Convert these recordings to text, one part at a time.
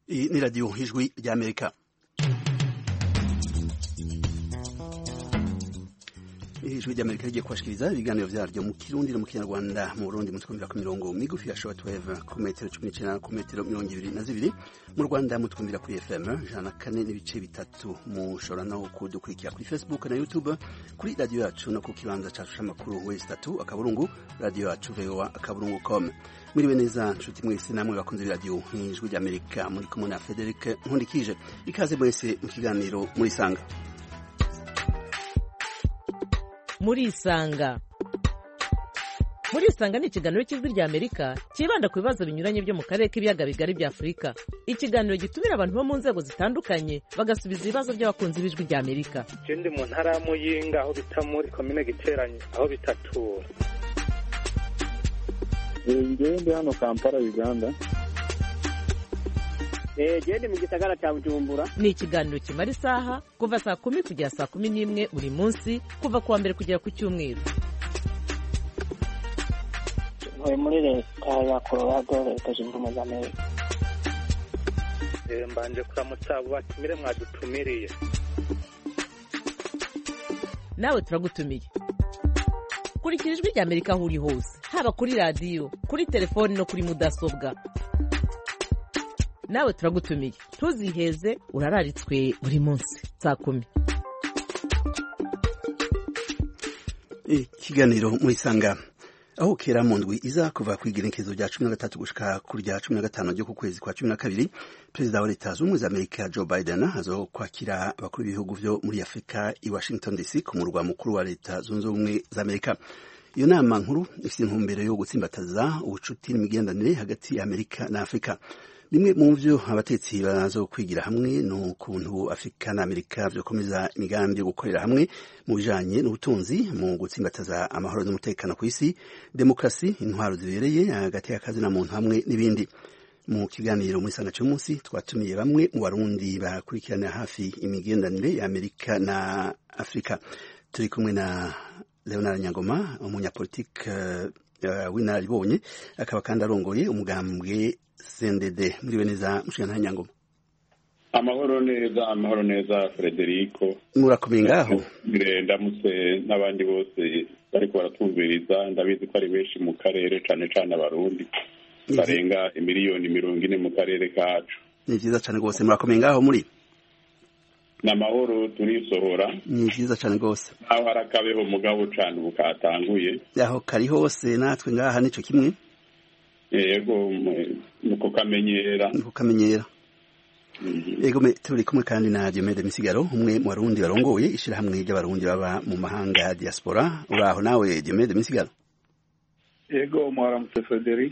Iyi ni radiyo ijwi ry'amerika ijwi ry'amerika rigiye kubashikiriza ibiganiro vyaryo mu kirundi no mu kinyarwanda mu burundi mutwumvira ku mirongo migufi ya shortwave ku metero cumi n'icenda ku metero mirongo ibiri na zibiri mu rwanda mutwumvira kuri fm ijana na kane n'ibice bitatu mushobora no kudukurikira kuri facebook na youtube kuri radiyo yacu no ku kibanza cacu c'amakuru wesi tatu akaburungu radiyo yacu voa akaburungu com mwiriwe neza nshuti mwese namwe bakunze b'iradiyo ijwi ry'amerika muri kumwe na frederic nkundikije ikaze mwese mu kiganiro murisanga murisanga murisanga ni ikiganiro cy'ijwi rya amerika cyibanda ku bibazo binyuranye byo mu karere k'ibiyaga bigari bya afurika ikiganiro gitumira abantu bo mu nzego zitandukanye bagasubiza ibibazo by'abakunzi b'ijwi rya amerika je ndi mu ntara ya muyinga aho bita muri komine giteranye aho bitatura ngewe ndi hano kampala uganda gende mu gisagara cya bujumbura ni ikiganiro kimara isaha kuva saa kumi kugera saa kumi n'imwe buri munsi kuva ku wa mbere kugera ku cyumweru ntuye muri leta ya colorado leta zunze ubumwe za amerika Eh, mbanje kuramutsa abo batumire mwadutumiriye nawe turagutumiye kurikira ijwi rya amerika aho uri hose haba kuri radiyo kuri telefoni no kuri mudasobwa nawe turagutumiye ntuziheze urararitswe buri munsi saa kumi ikiganiro murisanga aho kera mu ndwi iza kuva ku igenekezo rya cumi na gatatu gushika ku rya cumi na gatanu ryo ku kwezi kwa cumi na kabiri perezida wa leta zunze ubumwe za amerika joe biden azo kwakira abakuru b'ibihugu vyo muri afurika i washington dc ku murwa mukuru wa leta zunze ubumwe za amerika iyo nama nkuru ifite intumbero yo gutsimbataza ubucuti n'imigenderanire hagati ya amerika na afurika bimwe mu vyo abatetsi bazo kwigira hamwe ni ukuntu afurika na amerika vyokomeza imigambi yo gukorera hamwe mu bijanye n'ubutunzi mu gutsimbataza amahoro n'umutekano ku isi demokarasi intwaro zibereye hagati y'akazi na muntu hamwe n'ibindi mu kiganiro muri sanga cy'umunsi twatumiye bamwe mu barundi bakurikiranira hafi imigenderanire ya amerika na afurika turi kumwe na leonard nyangoma umunyapolitike uh, w'inararibonye akaba kandi arongoye umugambwe sendede muriwe neza mushikana nyangoma amahoro neza amahoro neza frederico murakomeye ngaho ndamutse n'abandi bose bariko baratwumviriza ndabizi ko ari benshi mu karere cane cane abarundi barenga imiliyoni mirongo ine mu karere kacu ni vyiza cane rwose murakomeye ngaho muri ni amahoro turisohora ni vyiza cane rwose aho hari akabeho mugabo cane ubu katanguye aho kari hose natwe ngaha nico kimwe yego nuko kamenyera nuko kamenyera yego turi kumwe kandi na Diomede Misigaro umwe mu barundi barongoye ishirahamwe ry'abarundi baba mu mahanga ya diaspora uraho nawe Diomede Misigaro yego mwaramutse Frederic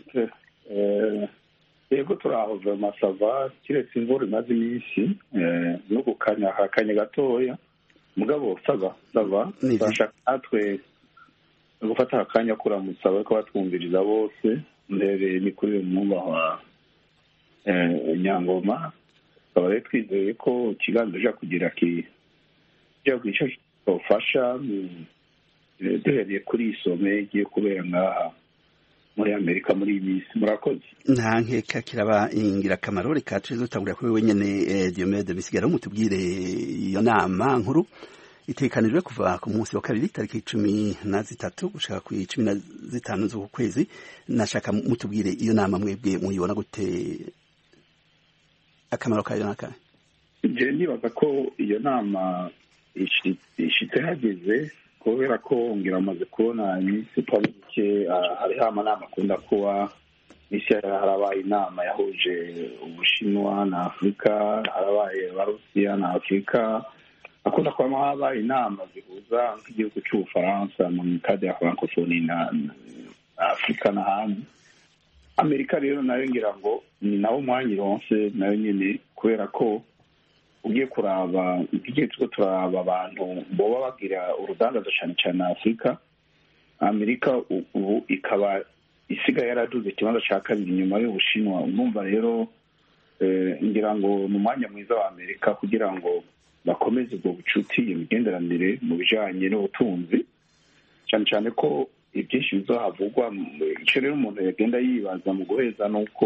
yego turaho vema sava kiretse imvura imaze iminsi no gukanya hakanya gatoya mugabo sava sava turashaka natwe gufata akanya kuramutsa bariko batwumviriza bose mbere ni kuri uyu mwubahwa nyangoma tukaba rero twizeye ko ikiganza uja kugira kijya ico kizofasha duhereye kuri isome igiye kubera ngaha muri amerika muri iyi minsi murakoze nta nkeka kiraba ingirakamaro reka tuze dutangurira kuri wenyene diomede misigaro mutubwire iyo nama nkuru itekanijwe kuva ku munsi wa kabiri tariki cumi na zitatu gushaka ku cumi na zitanu z'uku kwezi nashaka mutubwire iyo nama mwebwe muyibona gute akamaro kayo n'akahe je ndibaza ko iyo nama ishitse hageze kubera ko ngira amaze kubona iminsi itari mike hariho amanama akunda kuba isi harabaye inama yahuje ubushinwa na afurika harabaye abarusiya na afurika akunda kuba habaye inama zihuza nk'igihugu cy'ubufaransa mu kade ya francophonie na afurika n'ahandi amerika rero nayo ngira ngo ni nawo mwanya ironse nayo nyine kubera ko ugiye kuraba igihe turiko turaba abantu boba bagira urudandazo cane cane na afurika amerika ubu ikaba isigaye yaraduze ikibanza ca kabiri inyuma y'ubushinwa urumva rero ngira ngo ni umwanya mwiza wa amerika kugira ngo bakomeze ubwo bucuti iyo migenderanire mu bijanye n'ubutunzi cane cane ko ibyinshi bizohavugwa icyo rero umuntu yagenda yibaza mu guheza ni uko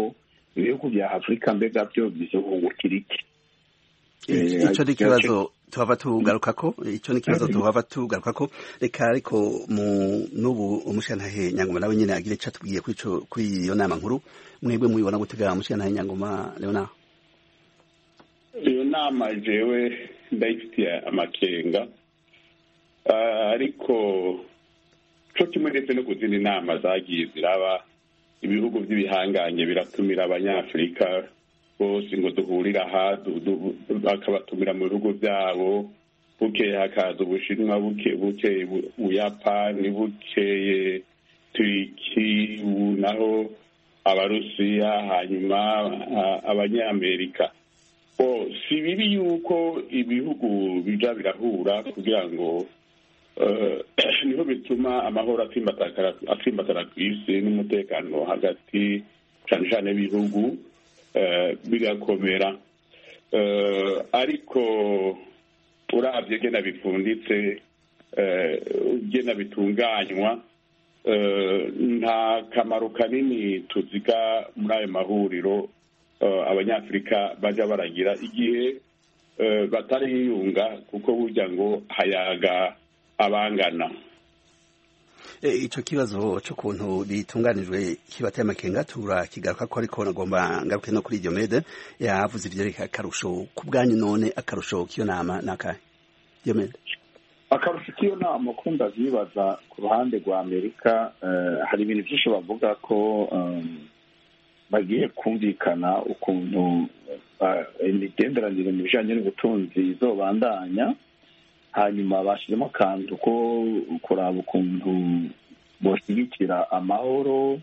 ibihugu bya afurika mbega byo bizohungukira iki icyo ni ikibazo tuhava tugarukako icyo ni ikibazo tuhava tugarukako reka ariko mu n'ubu umushantahe nyangoma nawe nyine agira icyo atubwiye kuri iyo nama nkuru mwebwe mubibona gutega umushantahe nyangoma leona iyo nama jewe ndayifitiye amakenga ariko cyo kimwe ndetse no ku zindi nama zagiye ziraba ibihugu by'ibihanganye biratumira abanyafurika bose ngo duhurire aha bakabatumira mu bihugu byabo bukeye hakaza ubushinwa bukeye ubuyapani bukeye turiki naho abarusiya hanyuma abanyamerika si bibi yuko ibihugu bija birahura kugira ngo niho bituma amahoro atsimbatara ku isi n'umutekano hagati cyane cyane y'ibihugu bigakomera ariko urabye gena bipfunditse gena bitunganywa nta kamaro kanini tuziga muri ayo mahuriro abanyafurika bajya baragira igihe batariyunga kuko burya ngo hayaga abangana icyo kibazo cy'ukuntu bitunganijwe kibateye amakenga turakigaruka ko ariko nagomba ngaruke no kuri iryo mede yavuze ibyerekeye akarusho ku bwanyu none akarusho k'iyo nama ni akahe iyo mede akarusho k'iyo nama uko ndabyibaza ku ruhande rwa amerika hari ibintu byinshi bavuga ko bagiye kumvikana ukuntu imigenderanire mu bijyanye n'ubutunzi izobandanya hanyuma bashyizemo akantu ko kuraba ukuntu boshyigikira amahoro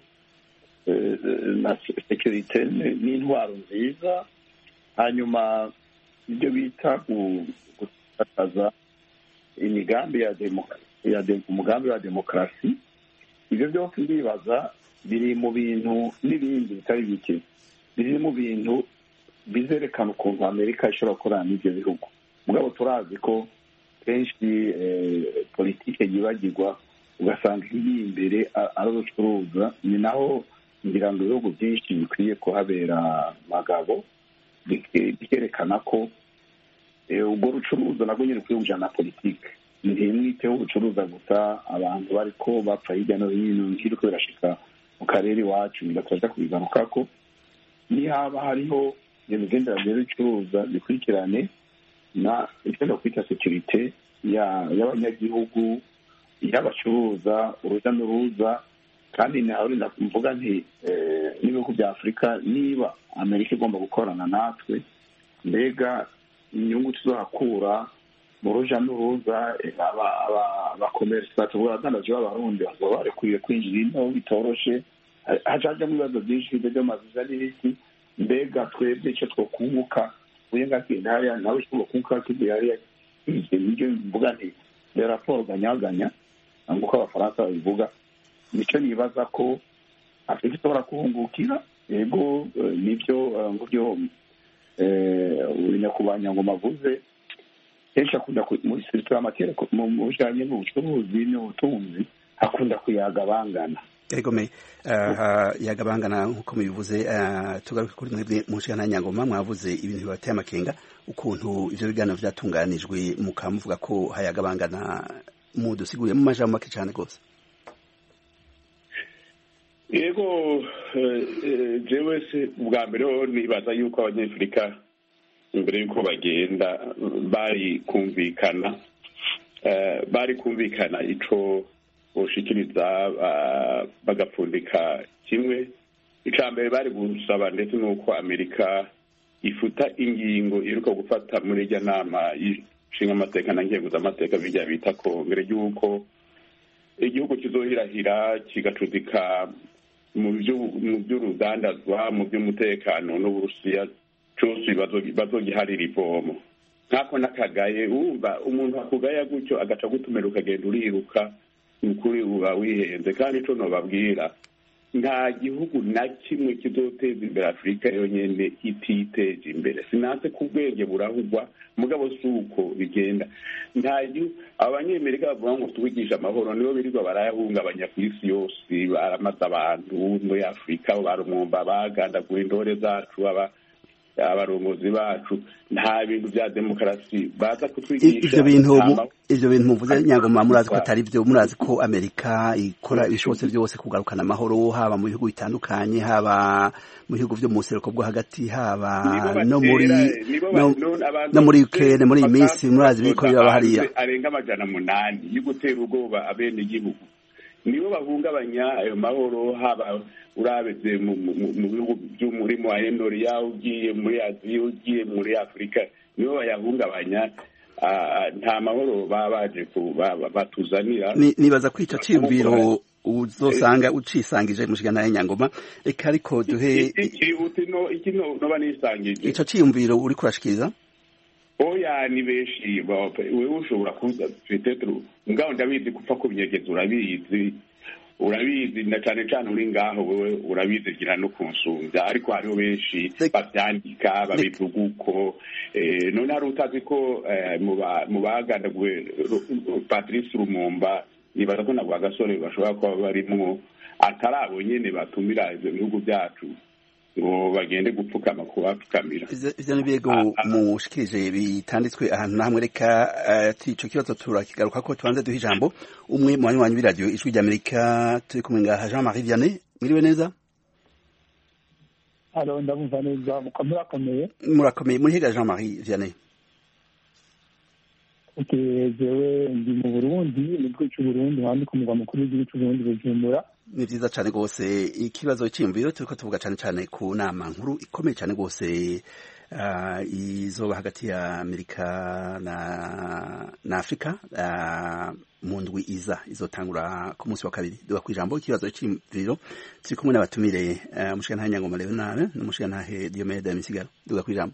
na sekirite n'intwaro nziza hanyuma ibyo bita gutakaza imigambi ya umugambi wa demokarasi ibyo byose ndibaza biri mu bintu n'ibindi bitari bike biri mu bintu bizerekana ukuntu amerika ishobora gukorana n'ibyo bihugu mugabo turazi ko kenshi politike yibagirwa ugasanga iri imbere ari urucuruza ni naho ngira ngo ibihugu byinshi bikwiye kuhabera magabo bikerekana ko ubwo rucuruza nabwo nyine ukwiye kujyana na politike ntimwiteho ubucuruza gusa abantu bari ko bapfa hirya no hino nk'iriko birashika mu karere iwacu bigaturaja kubigaruka ko nihaba hariho iyo migenderanire y'ibicuruza bikurikirane na icyo kwita sekirite y'abanyagihugu y'abacuruza urujya n'uruza kandi nawe mvuga nti n'ibihugu bya afurika niba amerika igomba gukorana natwe mbega inyungu tuzohakura mu ruja n'uruza abakomerisa tuvuga abadandaji b'abarundi bazaba barekuriye kwinjira ino bitoroshe hajajamo ibibazo byinshi by'amaviza n'ibiki mbega twebwe icyo twokunguka uyenga kintaya nawe icyo twokunguka kigiye hariya ibyo mvuga nti ni raporo ganyaganya nk'uko abafaransa babivuga nicyo nibaza ko afurika ishobora kuhungukira yego nibyo ngubyo nyakubahwa nyangoma avuze kenshi akunda muri serivisi y'amatera mu bijyanye n'ubucuruzi n'ubutunzi akunda kuyaga bangana egome yagabangana nk'uko mubivuze tugaruke kuri mwebwe mu nshingano nyangoma mwavuze ibintu bibateye amakenga ukuntu ivyo biganiro vyatunganijwe mukaba muvuga ko hayagabangana mudusiguriye mu majambo make cane rwose yego jewe se ubwa mbere nibaza yuko abanyafurika imbere y'uko bagenda bari kumvikana bari kumvikana ico boshikiriza bagapfundika kimwe icya mbere bari gusaba ndetse n'uko amerika ifuta ingingo iruka gufata muri irya nama y'ishinga amateka na ngenguzamateka bijya bita kongere y'uko igihugu kizohirahira kigacudika mu by'urudandazwa mu by'umutekano n'uburusiya cyose bazogiharira ivomo nk'ako n'akagaye wumva umuntu akugaya gutyo agaca gutumira ukagenda uriruka ukuri uba wihenze kandi ico nobabwira nta gihugu na kimwe kizoteza imbere afurika yonyine ititeje imbere sinanse ko ubwenge burahugwa mugabo si uko bigenda nta gihugu abanyamerika bavuga ngo tubigisha amahoro nibo birirwa barayahungabanya ku isi yose baramaze abantu muri afurika barumwumva bagandagura intore zacu aba abarongozi bacu nta bintu bya demokarasi baza kutwigisha ivyo bintu nta mu- ma- ivyo bintu muvuze nyangoma murazi ko atari vyo murazi ko amerika ikora ibishobotse byose kugarukana amahoro haba mu bihugu bitandukanye haba mu bihugu vyo mu buseruko bwo hagati haba nibo no muri batera, nibo ba- no- none abantu no muri bafite Ukraine muri iyi minsi amasasu murazi biriko basoza biraba hariya hanze arenga amajana munani yo gutera ubwoba abene igihugu nibo bahungabanya ayo mahoro haba urabeze mu mu- mu- mu bihugu by'umurimo wa enoriya ugiye muri aziya ugiye muri afurika nibo bayahungabanya ah, nta mahoro baba baje ku- ba- ba- batuzanira Ni- nibaza ko ico ciyumviro uzosanga ucisangije mushigana y'nyangoma eka ariko duhe ikihuti no iki no noba nisangije ico ciyumviro uri kurashikiriza oya ni benshi ba- wewe ushobora kuza petetro ngaho ndabizi kupfa kubinyegeza urabizi urabizi na cane cane uri ngaho wewe urabizi gira no kunsumbya ariko hariho benshi Rek- bavyandika babivuga uko eh, none hari utazi ko eh, mu ba- mu bagandaguwe Ru- Ru- patrice rumumba nibaza ko nabwo agasore bashobora kuba barimwo atari abo nyene batumira ivyo bihugu vyacu ngo bagende gupfukama kubapfukamira Ivyo ivyo ni birego mushikirije bitanditswe ahantu namwe reka eh, ati ico kibazo turakigaruka ko tubanze duha ijambo umwe mu banywanyi b'iradiyo ijwi ry'amerika turi kumwe ngaha jean marie vianney mwiriwe neza halo ndabumva neza mukomere akomeye murakomeye murihiga jean marie vianney okay jewe ndi mu burundi mu gihugu c'uburundi handi ku mugwa mukuru w'igihugu c'uburundi bujumbura ni vyiza cane rwose ikibazo c'iyumviro turiko tuvuga cane cane ku nama nkuru ikomeye cane rwose uh, izoba hagati ya amerika na na afurika uh, mu ndwi iza izotangura ku munsi wa kabiri duga kw'ijambo ikibazo c'iyumviro turi kumwe n'abatumire uh, umushigantahe nyangoma leonard n'umushigantahe diomede misigaro duga kw'ijambo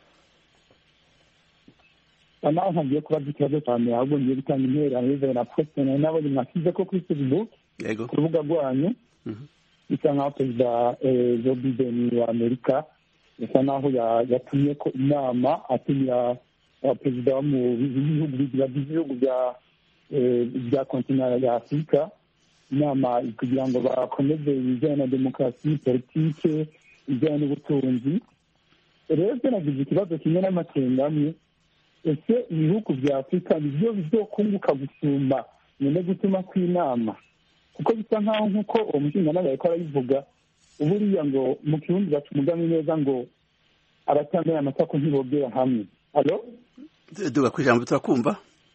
naho ntagiye kubaza ikibazo cyane ahubwo ngiye gutanga intererano bivanye na poste nari nabonye mwasize ko kuri facebook yego ku rubuga rwanyu Mhm. bisa nk'aho perezida eh, joe biden wa amerika bisa nk'aho ya- yatumye ko inama atumira abaperezida bo mu bihugu bagize ibihugu bya eh, bya kontinara ya afurika inama kugira ngo bakomeze ibijyanye na demokarasi politike ibijyanye n'ubutunzi rero byo nagize ikibazo kimwe n'amakenga amwe ese ibihugu bya afurika nibyo bizokunguka gusumba nyine gutuma kw'inama kuko bisa nk'aho nk'uko uwo mushinganama yariko arabivuga buriya ngo mu kirundi baca umugambi neza ngo abatambaye amasako ntibogera hamwe alo duga kw'ijambo turakumva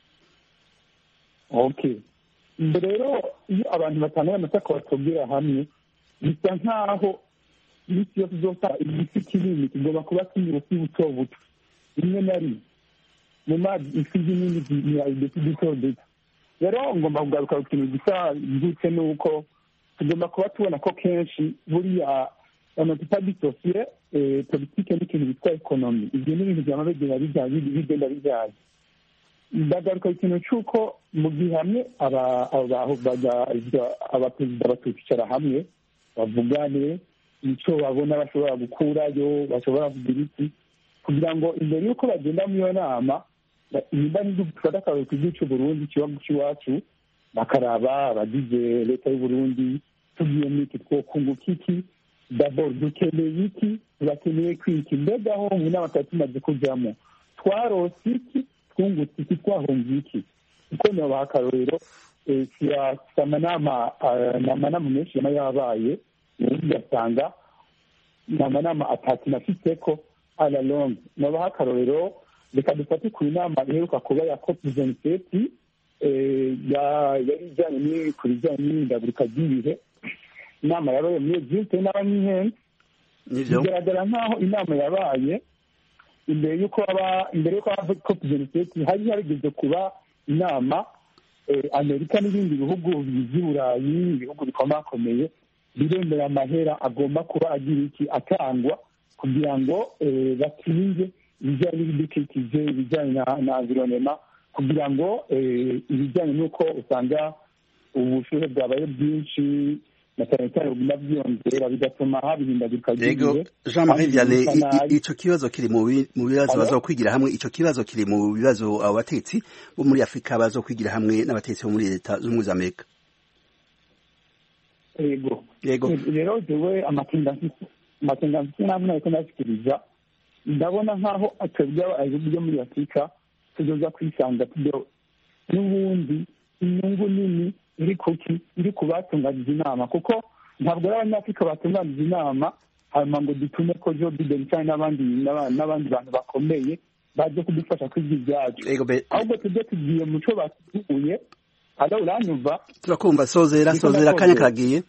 okay mbere rero iyo abantu batambaye amasako batogera hamwe bisa nk'aho iminsi yose uzosa igiti kinini kigomba kuba kinyura ufi buto buto rimwe na rimwe mu mazi ifi zinini zimira uduti duto duto rero ngomba kugaruka ku kintu gisa gutse ni uko tugomba kuba tubona ko kenshi buriya amacupa disosiye politike n'ikintu bitwa ekonomi ibyo ni ibintu byama bigenda bijya- bigenda bijyanye ndagaruka ku kintu cy'uko mu gihe hamwe aba- aba- baga- abaperezida bakicara hamwe bavugane icyo babona bashobora gukurayo bashobora kugira iki kugira ngo imbere y'uko bagenda muri iyo nama ba- nimba n'igihugu dufata akarori ku gihugu cy'uburundi ikibazo cy'iwacu bakaraba abagize leta y'uburundi tugiye muri iki twokunguka iki dabord dukeneye iki turakeneye kwiki mbega aho mu nama twari tumaze kujyamo twarose iki twungutse iki twahunze iki kuko nabaha akarorero eh, kira- amanama ah, ni amanama menshi yaba yabaye ubundi ugasanga ni amanama atatu nafiteko ala longue nabaha akarorero reka dufate ku nama iheruka kuba ya cop ventiseti yari ijyanye ni- ku bijyanye n'ihindagurika ry'ibihe inama yabaye muri egipte n'abanyihenze nivyo bigaragara nk'aho inama yabaye imbere y'uko haba imbere y'uko haba cop ventiseti hari harigeze kuba inama eh, amerika n'ibindi bihugu by'i burayi ibihugu bikomakomeye biremera amahera agomba kuba agira iki atangwa kugira ngo eh, bakinge ibijyanye n'ibidukikije ibijyanye na- na environnement kugira ngo eh, ibijyanye n'uko usanga ubushuhe bwabaye bwinshi na cyane cyane biguma byiyongera bigatuma haba ihindagurika yego ry'ibihe jean marie vianney bisa nabi. ico kibazo kiri mu bi- mu bibazo Alo? bazokwigira hamwe ico kibazo kiri mu bibazo abo batetsi bo muri afurika bazokwigira hamwe n'abatetsi bo muri leta z'ubumwe za amerika yego yego rero jewe amakenga mfise amakenga mfise namwe nariko ndashikiriza ndabona nk'aho atebwe ibihugu byo muri afurika tuzoza kwisanga tujyo n'ubundi inyungu nini iri kuki iri ku batunganije inama kuko ntabwo ari abanyafurika batunganije inama hanyuma ngo dutume ko joe biden cyangwa n'abandi n'aba- n'abandi bantu bakomeye baje kudufasha kwiga ibyacu yego be ahubwo tujye tugiye mu cyo batuguye hada uranyumva turakumva sozera Niko sozera akanya nakoze. karagiye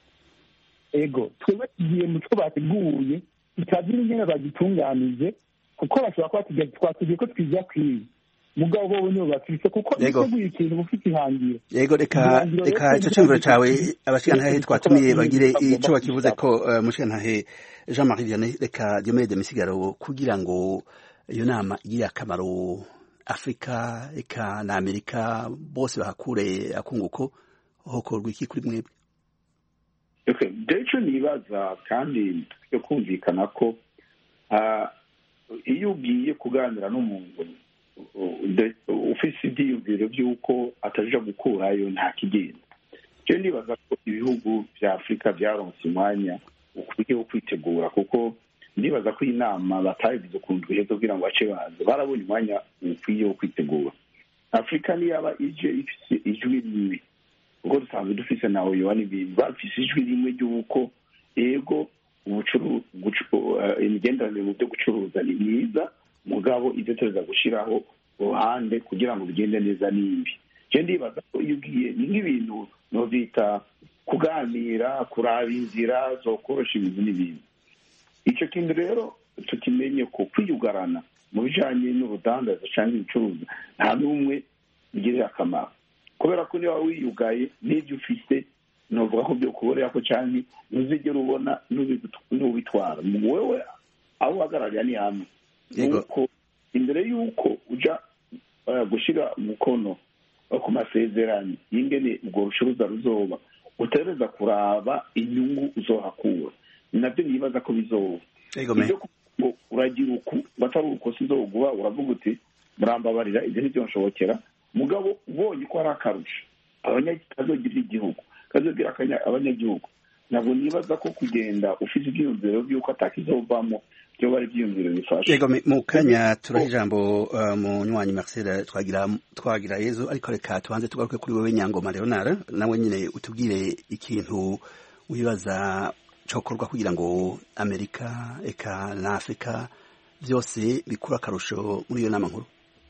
ego twebwe tugiye mu cyo bateguye tutagira ingene bagitunganije kuko bashobora kuba tugiye twatugiye ko twiza kwiga mugabo bo nibo bafise kuko Yego. biteguye ikintu bufite ihangiro yego reka Ihangiro reka rero ico ciyumviro cawe twebwe abashikantahe twebwe twatumiye twebwe bagire twebwe ico bakivuze twebwe ko eh, mushikantahe jean marie vianney reka diomede misigaro kugira ngo iyo nama igire akamaro afurika eka na amerika bose bahakure akunguko hokorwa iki kuri mwebwe Okay. rero icyo nibaza kandi yo kumvikana ko ah, iyo ugiye kuganira n'umuntu u- de- ufise ibyiyumviro by'uko ataja gukurayo nta kigenda rero nibaza ko ibihugu bya afurika byaronse umwanya ukwiye wo kwitegura kuko ndibaza ko iyi nama batayigize ukuntu iheze kugira ngo bace baza barabonye umwanya ukwiye wo kwitegura afurika niyaba ije ifise ijwi rimwe ubwo dusanzwe dufise na oyowa n'ibintu bafise ijwi rimwe ry'uko ego ubucuru- gucu- eh, imigenderanire mu byo gucuruza ni myiza mugabo ibyo tuza gushiraho uruhande kugira ngo bigende neza n'imbi je ndibaza ko iyo ugiye ni nk'ibintu novyita kuganira kuraba inzira zokorosha ibintu n'ibintu icyo kintu rero tukimenye ko kwiyugarana mu bijanye n'urudandaza cyangwa ibicuruza nta n'umwe bigirira akamaro kubera ko niba wiyugaye n'ibyo ufite novuga ko byo kuborera ko cyangwa ntuzigera ubona n'ubigut- n'ubitwara wewe aho uhagararira ni hamwe Yego. nuko imbere y'uko uja eh, gushira umukono eh, ku masezerano y'ingene ubwo rucuruza ruzoba utegereza kuraba inyungu uzohakura ni nabyo nibaza ko bizoba yego me ibyo kuvuga ngo uragira uku ngo atari uko sizoguha uravuga uti murambabarira ibyo ntibyo nshobokera mugabo ubonye ko hari akarusho abanya- kazogirira igihugu kazogirira akanya- abanyagihugu ntabwo nibaza ko kugenda ufite ibyiyumviro by'uko atakizovamo byoba ari ibyiyumviro bifasha yego me mu kanya turaha ijambo eh, munywanyi marcel twagira twagira yezu ariko reka tubanze tugaruke kuri wewe nyangoma leonard nawe nyine utubwire ikintu wibaza cokorwa kugira ngo amerika eka na afurika byose bikura akarusho muri iyo nama nkuru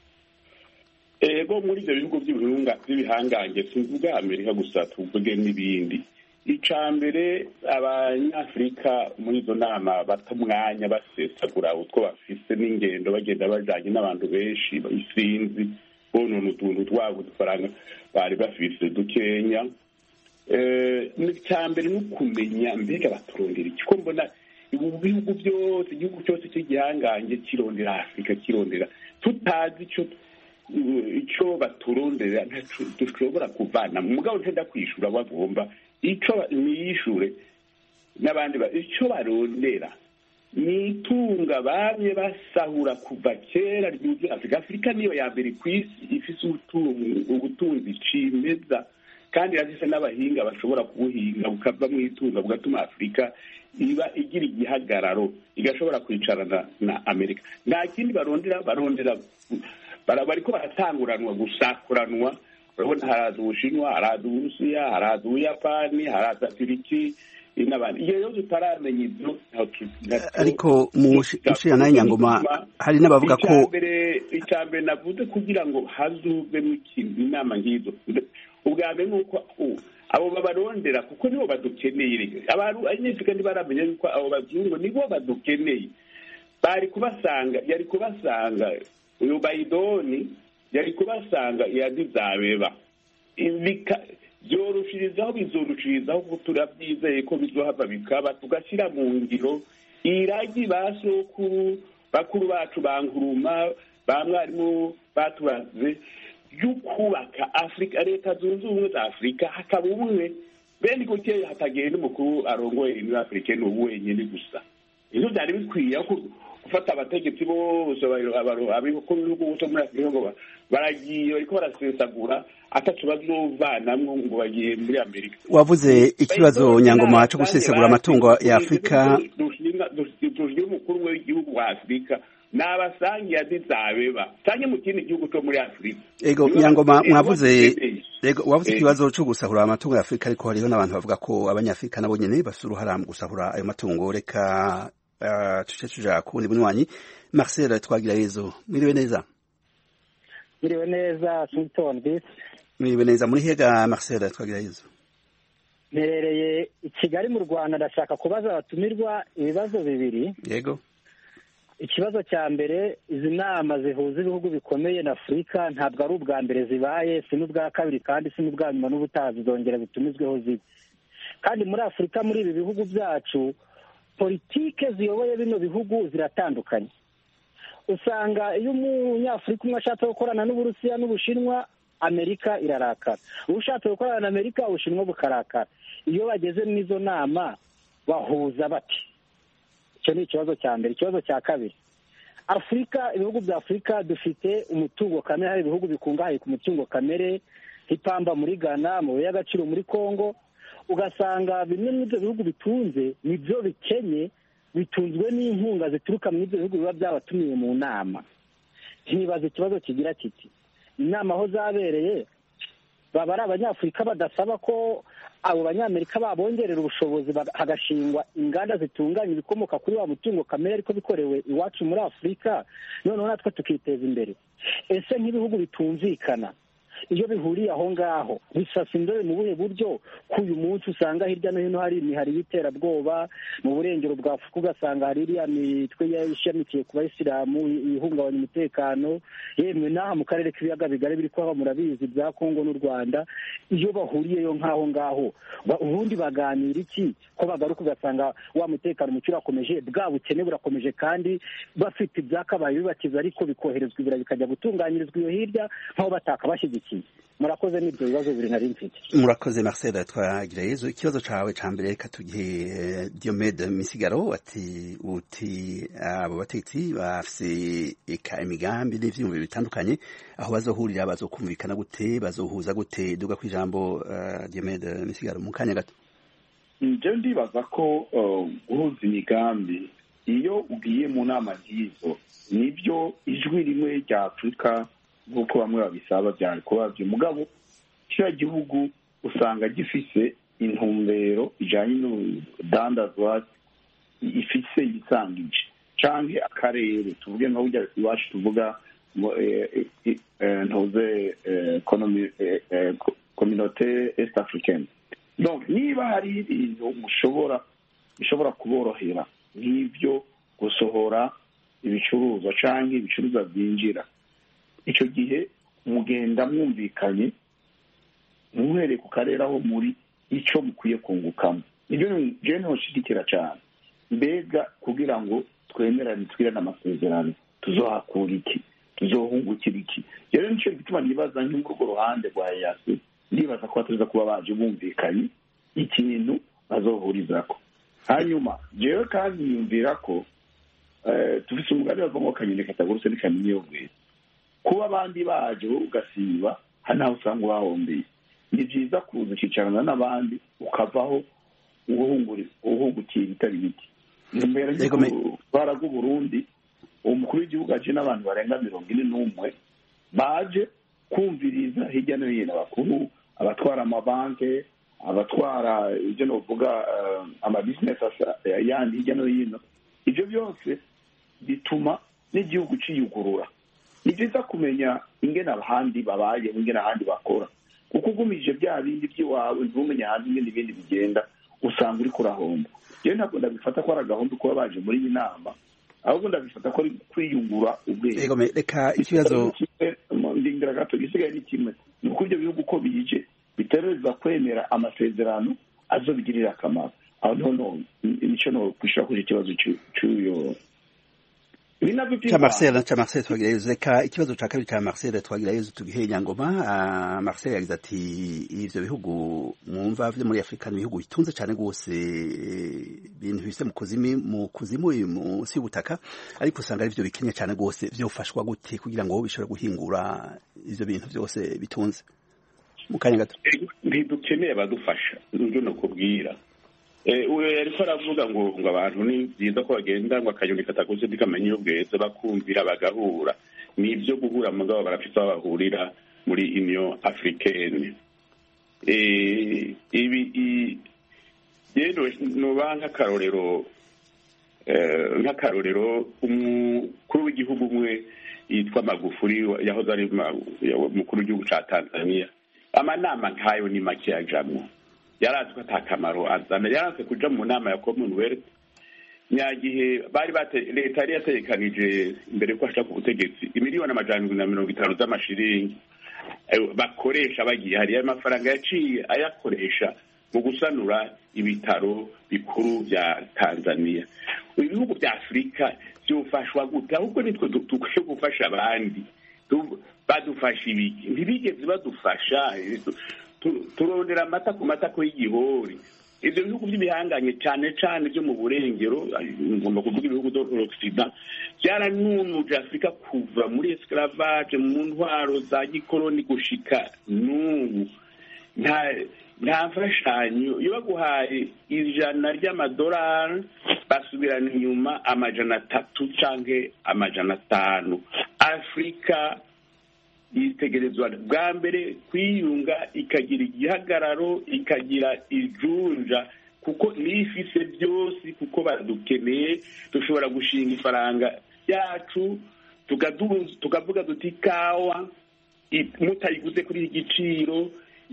ego muri ibyo bihugu by'ibihunga by'ibihangange tuvuga amerika gusa tuvuge n'ibindi icya mbere abanyafurika muri izo nama bata umwanya basesagura utwo bafise n'ingendo bagenda bajanye n'abantu benshi isinzi bonona utuntu twabo udufaranga bari bafise dukenya Eh, icya mbere ni ukumenya mbega baturondera iki ko mbona ubu bihugu byose igihugu cyose cy'igihangange kirondera afurika kirondera tutazi icyo icyo baturondera ntaco dushobora kuvana mu mugabo ntenda kwishura bagomba icyo niyishure n'abandi ba- icyo barondera ni itunga bamye basahura kuva kera ryuzuye afurika afurika niyo ya mbere ku isi ifise ubutunzi ubutunzi cimeza kandi irafise n'abahinga bashobora kubuhinga bukava mu itunga bugatuma afurika iba igira igihagararo igashobora kwicarana na amerika nta kindi barondera barondera bara- bariko baratanguranwa gusakuranwa urabona haraza ubushinwa haraza uburusiya haraza ubuyapani haraza turiki n'abandi iyo rero tutaramenya ibyo ntaho tu- ntaco- ariko mu nshinga nayo nyangoma hari n'abavuga ko icyambere icyambere navuze kugira ngo hazuvemo ikintu inama nk'izo ubwa mbere ni uko u- abo babarondera kuko nibo badukeneye abantu abanyafurika ntibaramenya yuko abo bazungu nibo badukeneye bari kubasanga yari kubasanga uyu bayidoni yari kubasanga yadizabeba bika byoroshirizaho bizorushirizaho ko turabyizeye ko bizohava bikaba tugashyira mu ngiro iragi ba sokuru bakuru bacu ba nkuruma ba mwarimu baturaze ryo kubaka afurika leta zunze ubumwe za afurika hakaba ubumwe bene gutya hatagenda umukuru arongoye muri afurika ni ubu wenyine gusa ivyo byari bikwiye ko gufata abategetsi bose abakuru b'ibihugu bose muri afurika ngo ba- baragiye bariko barasesagura ataco bazovanamwo ngo bagiye muri amerika wavuze ikibazo nyangoma cyo gusesagura amatungo ya afurika dushinga umukuru w'igihugu wa afurika nabasangiye adizabeba canke mu kindi gihugu co muri afurika ego nyangoma mwavuze ego wavuze ikibazo cyo gusahura amatungo ya afurika ariko hariho n'abantu bavuga ko abanyafurika nabo nyene bafite uruhara mu gusahura ayo matungo reka uh, tuce tuja ku wundi bunywanyi marcel twagira yezo mwiriwe neza Mwiriwe neza Sultan Bis mwiriwe neza muri hega marcel twagira yezo mperereye i Kigali mu Rwanda ndashaka kubaza abatumirwa ibibazo bibiri yego ikibazo cya mbere izi nama zihuza ibihugu bikomeye na Afurika ntabwo ari ubwa mbere zibaye si n'ubwa kabiri kandi si n'ubwa nyuma n'ubutaha zizongera zitumizweho zibe kandi muri Afurika muri ibi bihugu byacu politike ziyoboye bino bihugu ziratandukanye usanga iyo umunyafurika umwe ashatse gukorana n'uburusiya n'ubushinwa amerika irarakara ushatse gukorana na amerika ubushinwa bukarakara iyo bageze muri izo nama bahuza bati icyo ni ikibazo cya mbere ikibazo cya kabiri afurika ibihugu bya afurika dufite umutungo kamere hari ibihugu bikungahaye ku mutungo kamere nk'ipamba muri ghana amabuye y'agaciro muri congo ugasanga bimwe muri ibyo bihugu bitunze nibyo bikenye bitunzwe n'inkunga zituruka muri ibyo bihugu biba byabatumiwe mu nama ntibaza ikibazo kigira kiti inama aho zabereye baba ari abanyafurika badasaba ko abo banyamerika babongerera ubushobozi hagashingwa inganda zitunganya ibikomoka kuri wa mutungo kamere ariko bikorewe iwacu muri afurika noneho natwe tukiteza imbere ese nk'ibihugu bitumvikana iyo bihuriye aho ngaho bisasa indobe mu buhe buryo ko uyu munsi usanga hirya no hino hari imihari y'iterabwoba mu burengero bwa afurika ugasanga hari iriya mitwe ishamikiye ku bayisilamu ihungabanya umutekano yemwe n'aha mu karere k'ibiyaga bigari biri kuhaba murabizi bya kongo n'u rwanda iyo bahuriyeyo nk'aho ngaho ubundi baganira iki ko bagaruka ugasanga wa mutekano muke urakomeje bwa bukene burakomeje kandi bafite ibyakabaye bibakiza ariko bikoherezwa ibira bikajya gutunganyirizwa iyo hirya nk'aho bataka bashyigikiye murakoze n'ibyo bibazo bibiri nari mfite murakoze marcel twagira yezu ikibazo cawe ca mbere reka tugihe diomede misigaro ati uti abo batetsi bafise eka imigambi n'ivyiyumviro bitandukanye aho bazohurira bazokumvikana gute bazohuza gute duga kw'ijambo uh, diomede misigaro mu kanya gato nje ndibaza ko guhuza imigambi iyo ugiye mu nama nk'izo nibyo ijwi rimwe rya afurika nk'uko bamwe babisaba byari kuba byo mugabo kiriya gihugu usanga gifise intumbero ijanye n'urudandazwa ifise yisangije canke akarere tuvuge nka burya iwacu tuvuga ntuze communauté est africaine donc niba hari ibintu mushobora bishobora kuborohera nk'ibyo gusohora ibicuruzwa canke ibicuruzwa byinjira icyo gihe mugenda mwumvikanye muhereye ku karere aho muri icyo mukwiye kungukamo nibyo njyewe ntushigikira cyane mbega kugira ngo twemerane twirane amasezerano tuzohakura iki tuzohungukira iki rero nicyo gituma nibaza nk'urwo ruhande rwa yasi ndibaza ko batuza kuba baje bumvikanye ikintu bazohurizako hanyuma jewe kandi yumvira ko tufise umugani bava ngo kanyoni katagurutse n'ikamenya iyo bweze kuba abandi baje wowe ugasiba hari naho usanga ubahombeye ni byiza kuza ukicarana n'abandi ukavaho uhungukiye ibitari bike imbere y'urwara rw'uburundi uwo mukuru w'igihugu aje n'abantu barenga mirongo ine n'umwe baje kumviriza hirya no hino abakuru abatwara amabanki abatwara ibyo novuga amabizinesi yandi hirya no hino ibyo byose bituma n'igihugu ciyugurura ni byiza kumenya ingene abandi babayeho ingene ahandi bakora kuko ugumije bya bindi by'iwawe ntumenye hanze ingene ibindi bigenda usanga uri kurahomba rero ntabwo ndabifata ko ari agahombo kuba baje muri iyi nama ahubwo ndabifata ko ari kwiyungura ubwenge reka ikibazo ndingira gato gisigaye ni kimwe ni uko ibyo bihugu uko bije bitereza kwemera amasezerano azobigirira akamaro aho noneho nicyo no kwishura kuri ikibazo cy'uyo ni navyo ca Marcel ca Marcel twagirayezu reka ikibazo ca kabiri ca Marcel twagirayezu tugihe nyangoma uh, Marcel yagize ati ivyo bihugu mwumva vyo muri Afrika ni ibihugu bitunze cane gose ibintu bifise mu kuzimi mu kuzimu munsi y'ubutaka ariko usanga ari vyo bikenye cane gose vyofashwa gute kugira ngo bishobore guhingura ivyo bintu vyose bitunze mu kanya gato ntidukeneye abadufasha nivyo nokubwira uyu yariko aravuga ngo ngo abantu ni byiza ko bagenda ngo akanyoni kataguze ntikamenya iyo bweze bakumvira bagahura ni ibyo guhura mugabo barafite aho bahurira muri union africaine ibi rero nuba nk'akarorero nk'akarorero umukuru w'igihugu umwe yitwa magufuri yahoze ari umukuru w'igihugu ca tanzania amanama nk'ayo ni make yajamwo yarazi ko ata kamaro azana yaranze kuja mu nama ya commonwealth nyagihe bari leta yari yategekanije imbere yuko ashaka ubutegetsi imiliyoni amajana na mirongo itanu z'amashiringi bakoresha bagiye hariyo amafaranga yaciye ayakoresha mu gusanura ibitaro bikuru bya tanzania ibihugu bya afurika byofashwa gute ahubwo nitwe dukwiye gufasha abandi badufasha ibiki ntibigeze badufasha turondera amata ku matako y'igihori ibyo bihugu by'ibihanganye cyane cyane byo mu burengero ngomba kuvuga ibihugu d'occident byaranunuje afurika kuva muri esclavage mu ntwaro za gikoroni gushika n'ubu nta nta mfashanyo iyo baguhaye ijana ry'amadolari basubirana inyuma amajana atatu cyangwa amajana atanu afurika yitegerezwa bwa mbere kwiyunga ikagira igihagararo ikagira ijunja kuko niyo ifise byose kuko badukeneye dushobora gushinga ifaranga ryacu tukavuga duti ikawa mutayiguze kuri iki giciro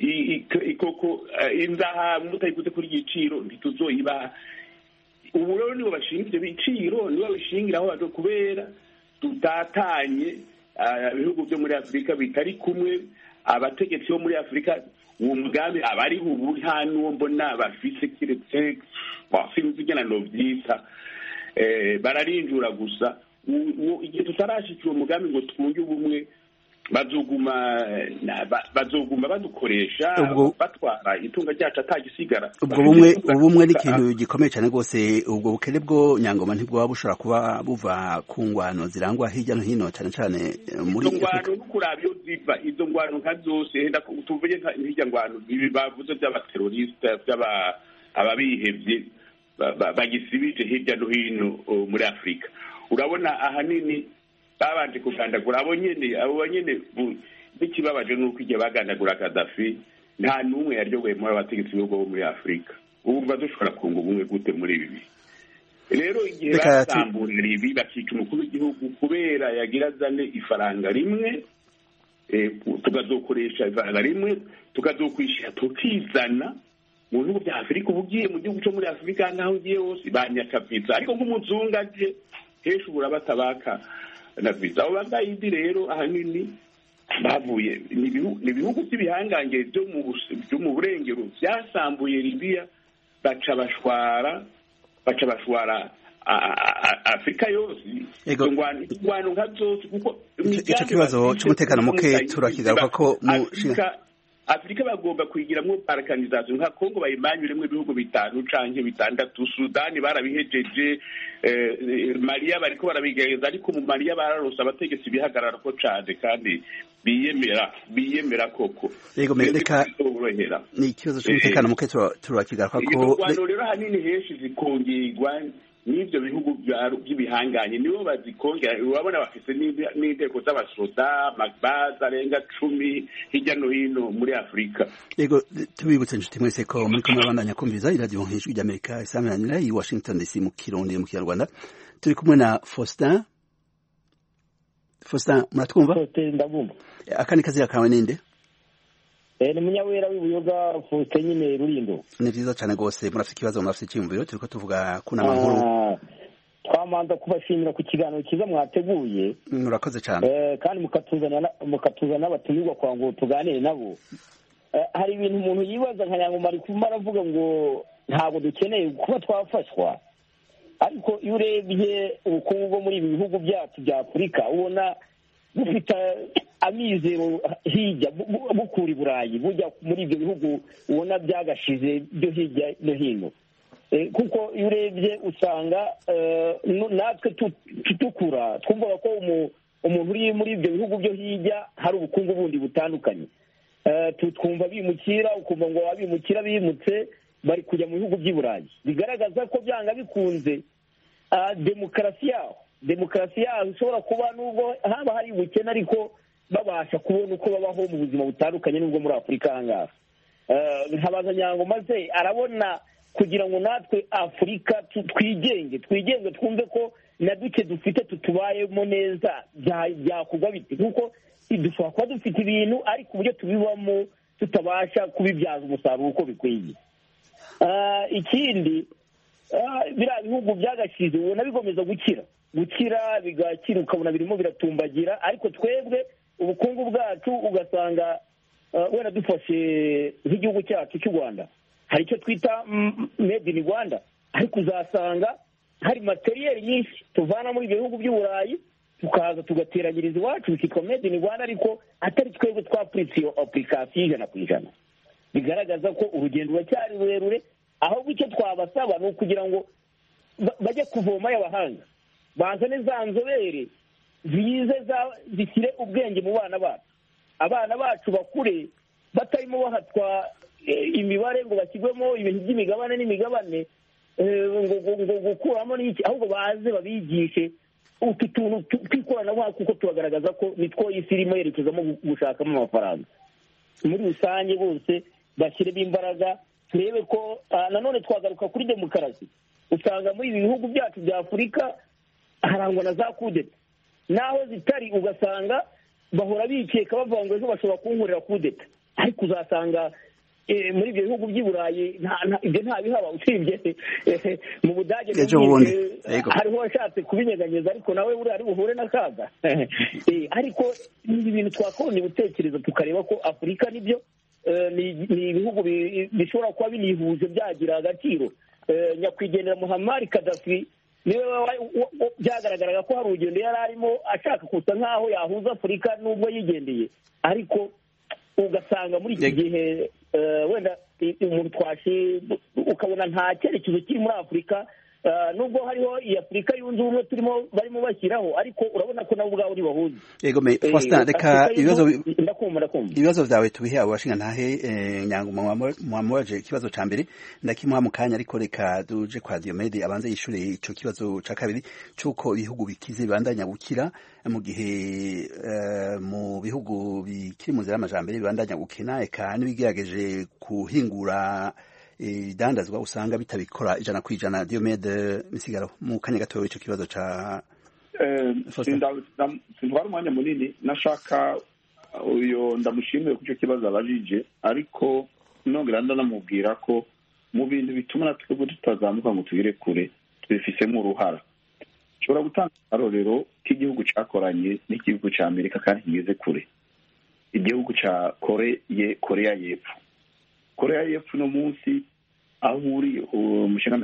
ikoko inzahabu mutayiguze kuri iki giciro ntituzoyibaha ubu rero nibo bashinga ibyo biciro nibo babishingiraho kubera tutatanye ibihugu byo muri afurika bitari kumwe abategetsi bo muri afurika uwo mugambi abariho ubu nta n'uwo mbona bafise kiretse sinzi igena novyita bararinjura gusa igihe tutarashika uwo mugambi ngo twunge ubumwe bazoguma bazoguma badukoresha batwara itunga ryacu atagisigara ubwo bumwe ubumwe ni ikintu gikomeye cyane rwose ubwo bukene bwo nyangoma ntibwaba bushobora kuba buva ku ngwano zirangwa hirya no hino cyane cyane muri izo ngwano no kuraba iyo ziva izo ngwano nka zose henda tuvuge nk'irya ngwano ibi bavuze by'abateroriste by'aba ababihevye bagisibije hirya no hino muri afurika urabona ahanini babanje kugandagura abo nyene abo nyene n'ikibabaje nuko igihe bagandagura kadafi nta n'umwe yaryogoye muri abategetsi b'ibihugu bo muri afurika ubu dushobora kunga ubumwe gute muri ibi rero igihe basamburira ibi bakica umukuru w'igihugu kubera yagira azane ifaranga rimwe tukazokoresha ifaranga rimwe tukazokwishyura tukizana mu bihugu bya afurika uba ugiye mu gihugu cyo muri afurika nk'aho ugiye hose banyakavitsa ariko nk'umuzungu aje henshi ubura batabaka na visa abo bagayidi rero ahanini bavuye ni ibihugu by'ibihangange byo mu burengero byasambuye libiya baca bashwara baca bashwara afurika yose ingwano nka zose kuko icyo kibazo cy'umutekano muke turakigaruka ko afurika bagomba kuyigiramwo balkanization nka kongo bayimanyuremwo ibihugu bitanu canke bitandatu sudani barabihejeje mariya bariko barabigerageza ariko mu mariya bararose abategetsi bihagarara ko cane kandi biyemera biyemera koko yego reka ni ikibazo cy'umutekano muke turakigaruka ko ingwano rero hanini henshi zikongerwa n'ibyo bihugu by'ibihanganye nibo bazikongera urabona bafite n'inteko z'abasoda amabaza arenga cumi hirya no hino muri afurika yego tubibutse inshuti mwese ko muri kumwe abandanya kumviriza iradiyo nk'ijwi ry'amerika isaminanira i washington dc mu kirundi mu kinyarwanda turi kumwe na faustin faustin muratwumva ndabumva akandi kazira kawe ninde ni munyawera w'ibuyoga faustin nyine rurindo ni vyiza cane rwose murafite ikibazo murafite icyiyumviro turiko tuvuga ku nama nkuru twamanza kubashimira ku kiganiro cyiza mwateguye murakoze cane kandi mukatuzana n'abatumirwa kwa ngo tuganire nabo hari ibintu umuntu yibaza nka nyangoma ari kuma aravuga ngo ntabwo dukeneye kuba twafashwa ariko iyo urebye ubukungu bwo muri ibi bihugu byacu bya afurika ubona bufite amizero hirya bu- bu- bukura i burayi bujya muri ibyo bihugu ubona byagashize byo hirya no hino Eh, kuko iyo urebye usanga eh, nu- natwe tu- tu- dukura twumvaga ko umu- umuntu uri muri ibyo bihugu byo hirya hari ubukungu bundi butandukanye Eh, tu- twumva bimukira ukumva ngo abimukira bimutse bari kujya mu bihugu by'i burayi bigaragaza ko byanga bikunze ah, demokarasi yaho demokarasi yaho ishobora kuba nubwo haba hari ubukene ariko babasha kubona uko babaho mu buzima butandukanye n'ubwo muri afurika aha ngaha Eh, nkabaza nyango maze arabona kugira ngo natwe afurika tu- twigenge twigenge twumve ko na duke dufite tutubayemo neza bya- byakorwa bite kuko dushobora kuba dufite ibintu ariko uburyo tubibamo tutabasha kubibyaza umusaruro uko bikwiye Ah, ikindi ah, biriya bihugu byagashize ubona bigomeza gukira gukira bigakira ukabona birimo biratumbagira ariko twebwe ubukungu bwacu ugasanga ah, wenda dufashe nk'igihugu cyacu cy'u rwanda hari icyo twita mm, made in rwanda ariko uzasanga hari materiyeri nyinshi tuvana muri ibyo bihugu by'i burayi tukaza tugateranyiriza iwacu bikitwa made in rwanda ariko atari twebwe twapuritse iyo apurikasiyo ijana ku ijana bigaragaza ko urugendo ruracyari rurerure ahubwo icyo twabasaba ni ukugira ngo ba- bajye kuvomayo abahanga bazane za nzobere zize za- zishyire ubwenge mu bana bacu abana bacu bakure batarimo bahatwa eh, imibare ngo bashyirwemo ibintu by'imigabane n'imigabane eh, ngo ngo- ngo gukuramo n'iki ahubwo baze babigishe utu tuntu tu- tw'ikoranabuhanga kuko turagaragaza ko nitwo isi irimo yerekezamo gu- gushakamo amafaranga muri rusange bose bashyiremo imbaraga turebe ko ah, nanone twagaruka kuri demokarasi usanga muri ibi bihugu byacu bya afurika harangwa na za kudeta naho zitari ugasanga bahora bikeka bavuga ngo ejo bashobora kunkurira kudeta ariko uzasanga eh, muri ibyo bihugu by'i burayi nta- nta- ibyo ntabihaba usibye eh, mu budage Ejo numvise, bundi, yego. hariho washatse kubinyeganyeza ariko nawe buriya ari buhure n'akaga Eh, ariko ni ibintu twakagombye gutekereza tukareba ko afurika nibyo eh, ni ni ibihugu bi- bishobora kuba binihuje byagira agaciro Eh, nyakwigendera muhammad kadafi niwe wa- wa- wa- byagaragaraga ko hari urugendo yari arimo ashaka kusa nk'aho yahuza afurika n'ubwo yigendeye ariko ugasanga muri iki Yego. gihe eh, wenda i- umuntu twashe ukabona nta cyerekezo kiri muri afurika eh, nubwo hariho iyi afurika yunze ubumwe turimo barimo bashyiraho ariko urabona ko nabo ubwabo ntibahuze yego me Eh, Faustin reka Afurika ibibazo yunze- ndakumva ndakumva ibibazo vyawe tubihe abo bashinga ntahe eh, nyango mwamubaje ikibazo ca mbere ndakimuha mu kanya ariko reka duje kwa Diomede abanze yishure ico kibazo ca kabiri c'uko ibihugu bikize bibandanya gukira mu gihe eh, mu bihugu bikiri mu nzira y'amajambere bibandanya gukena eka n'ibigerageje kuhingura ibidandazwa usanga bitabikora ijana ku ijana Diomede misigaro mu kanya gatoya ico kibazo ca Faustin. sintwara umwanya munini nashaka uyo ndamushimiye ku icyo kibazo abajije ariko nongera ndanamubwira ko mu bintu bituma natwe twebwe tutazamuka ngo tugere kure tubifisemo uruhara nshobora gutanga akarorero k'igihugu cyakoranye n'igihugu cya amerika kandi kigeze kure igihugu cya koreye koreya y'epfo koreya y'epfo uno munsi aho uri umushinga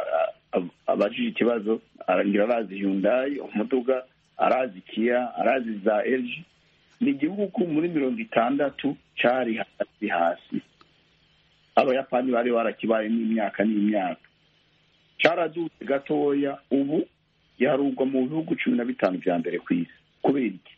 abajije ikibazo arangira arazi yundayi umuduga arazi kiya arazi za eji ni igihugu muri mirongo itandatu cyari hasi hasi abayapani bari barakibayemo imyaka n'imyaka cyaradutse gatoya ubu yarugwa mu bihugu cumi na bitanu bya mbere ku isi kubera iki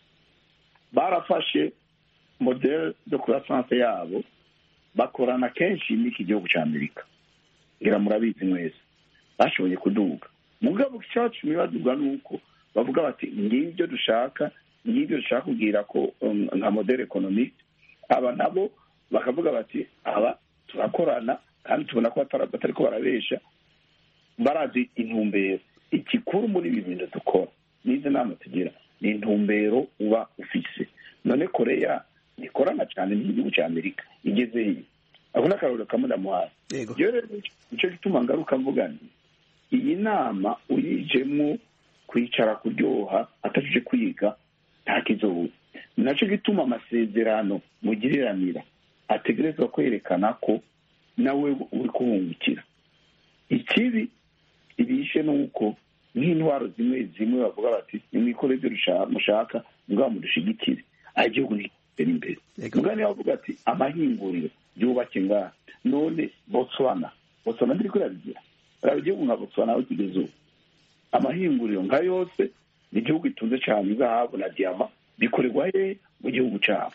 barafashe modele de croissance yabo bakorana kenshi n'iki gihugu cya amerika ngira murabizi mwese bashoboye kuduga mugabo icyacu bibazwa ni uko bavuga bati ngibyo dushaka ngibyo dushaka kubwira ko um, nka modele economique aba nabo bakavuga bati aba turakorana kandi tubona ko batara- batari ko barabesha barazi intumbero igikuru muri ibi bintu dukora n'izi nama tugira ni intumbero uba ufise none koreya ikorana cyane n'igihugu cya amerika igeze iyi ako ni akarorero kamwe ndamuhaye yego rero rero nicyo gituma ngaruka mvuga nti iyi nama uyijemo kwicara kuryoha atashije kwiga nta kizoba ni nacyo gituma amasezerano mugiriranira ategerezwa kwerekana ko nawe uri kuhungukira ikibi ibishe ni uko nk'intwaro zimwe zimwe bavuga bati nimwikore ibyo mushaka mugabo mudushigikire aho igihugu ntigitera imbere mugabo niba bavuga ati amahinguriro yubake ngaha none botswana botswana ntiri kurabigira raba igihugu nka botswana aho kigeze ubu amahinguriro nka yose ni igihugu gitunze cyane izahabu na diyama bikorerwa he mu gihugu cyabo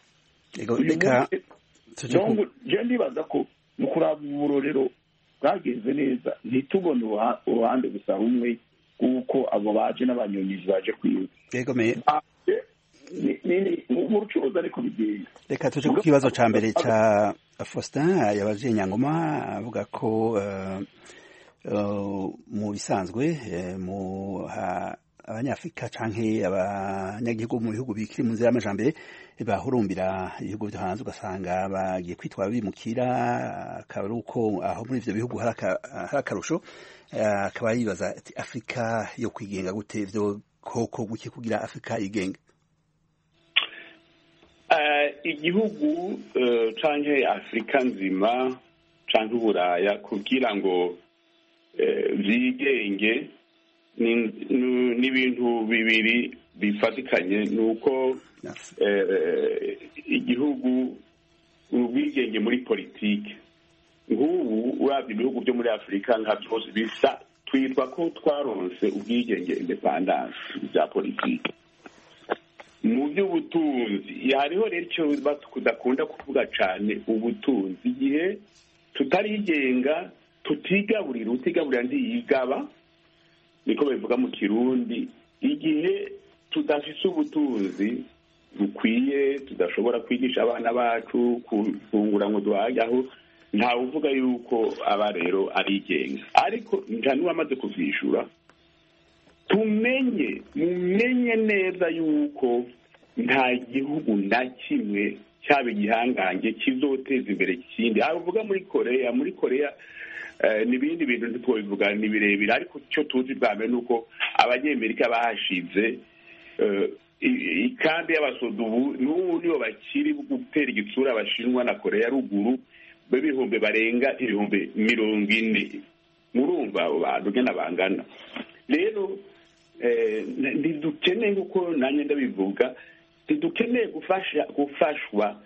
je ndibaza ko mu kuraba uburorero bwagenze neza ntitubone uruhande gusa rumwe kuko abo baje n'abanyonyizi baje kwiba mu bucuruzi ariko bigiye reka tuje ku kibazo ca mbere ca faustin yabaje nyangoma avuga ko mu bisanzwe mu abanyafurika canke abanyagihugu mu bihugu bikiri mu nzira y'amajambere bahurumbira ibihugu vyo hanze ugasanga bagiye kwitwara bimukira akaba ari uko aho muri ivyo bihugu hari akarusho akaba yibaza ati afurika yo kwigenga gute vyo koko guke kugira afurika yigenga igihugu canke afurika nzima canke uburaya kugira ngo vyigenge ni ibintu bibiri bifatikanye ni uko igihugu ubwigenge muri politiki nk'ubu urabye ibihugu byo muri afurika nka byose bisa twitwa ko twaronse ubwigenge indepandanse bya politiki mu by'ubutunzi hariho rero icyo tudakunda kuvuga cyane ubutunzi igihe tutarigenga tutigaburira utigaburira ntiyigaba niko babivuga mu kirundi igihe tudafise ubutunzi bukwiye tudashobora kwigisha abana bacu kufungura ngo duhage aho ntawe uvuga yuko aba rero arigenga ariko nta n'uwamaze kuvyishura tumenye mumenye neza yuko nta gihugu na kimwe cyaba igihangange kizoteza imbere ikindi aho uvuga muri koreya muri koreya n'ibindi bintu ntitwobivuga ni birebire ariko icyo tuzi bwa mbere ni uko abanyamerika bahashize ikambi y'abasoda ubu n'ubu nibo bakiri gutera igitsura abashinwa na koreya ya ruguru b'ibihumbi barenga ibihumbi mirongo ine murumva abo bantu ngena bangana rero ntidukeneye nk'uko nanjye ndabivuga ntidukeneye gufasha gufashwa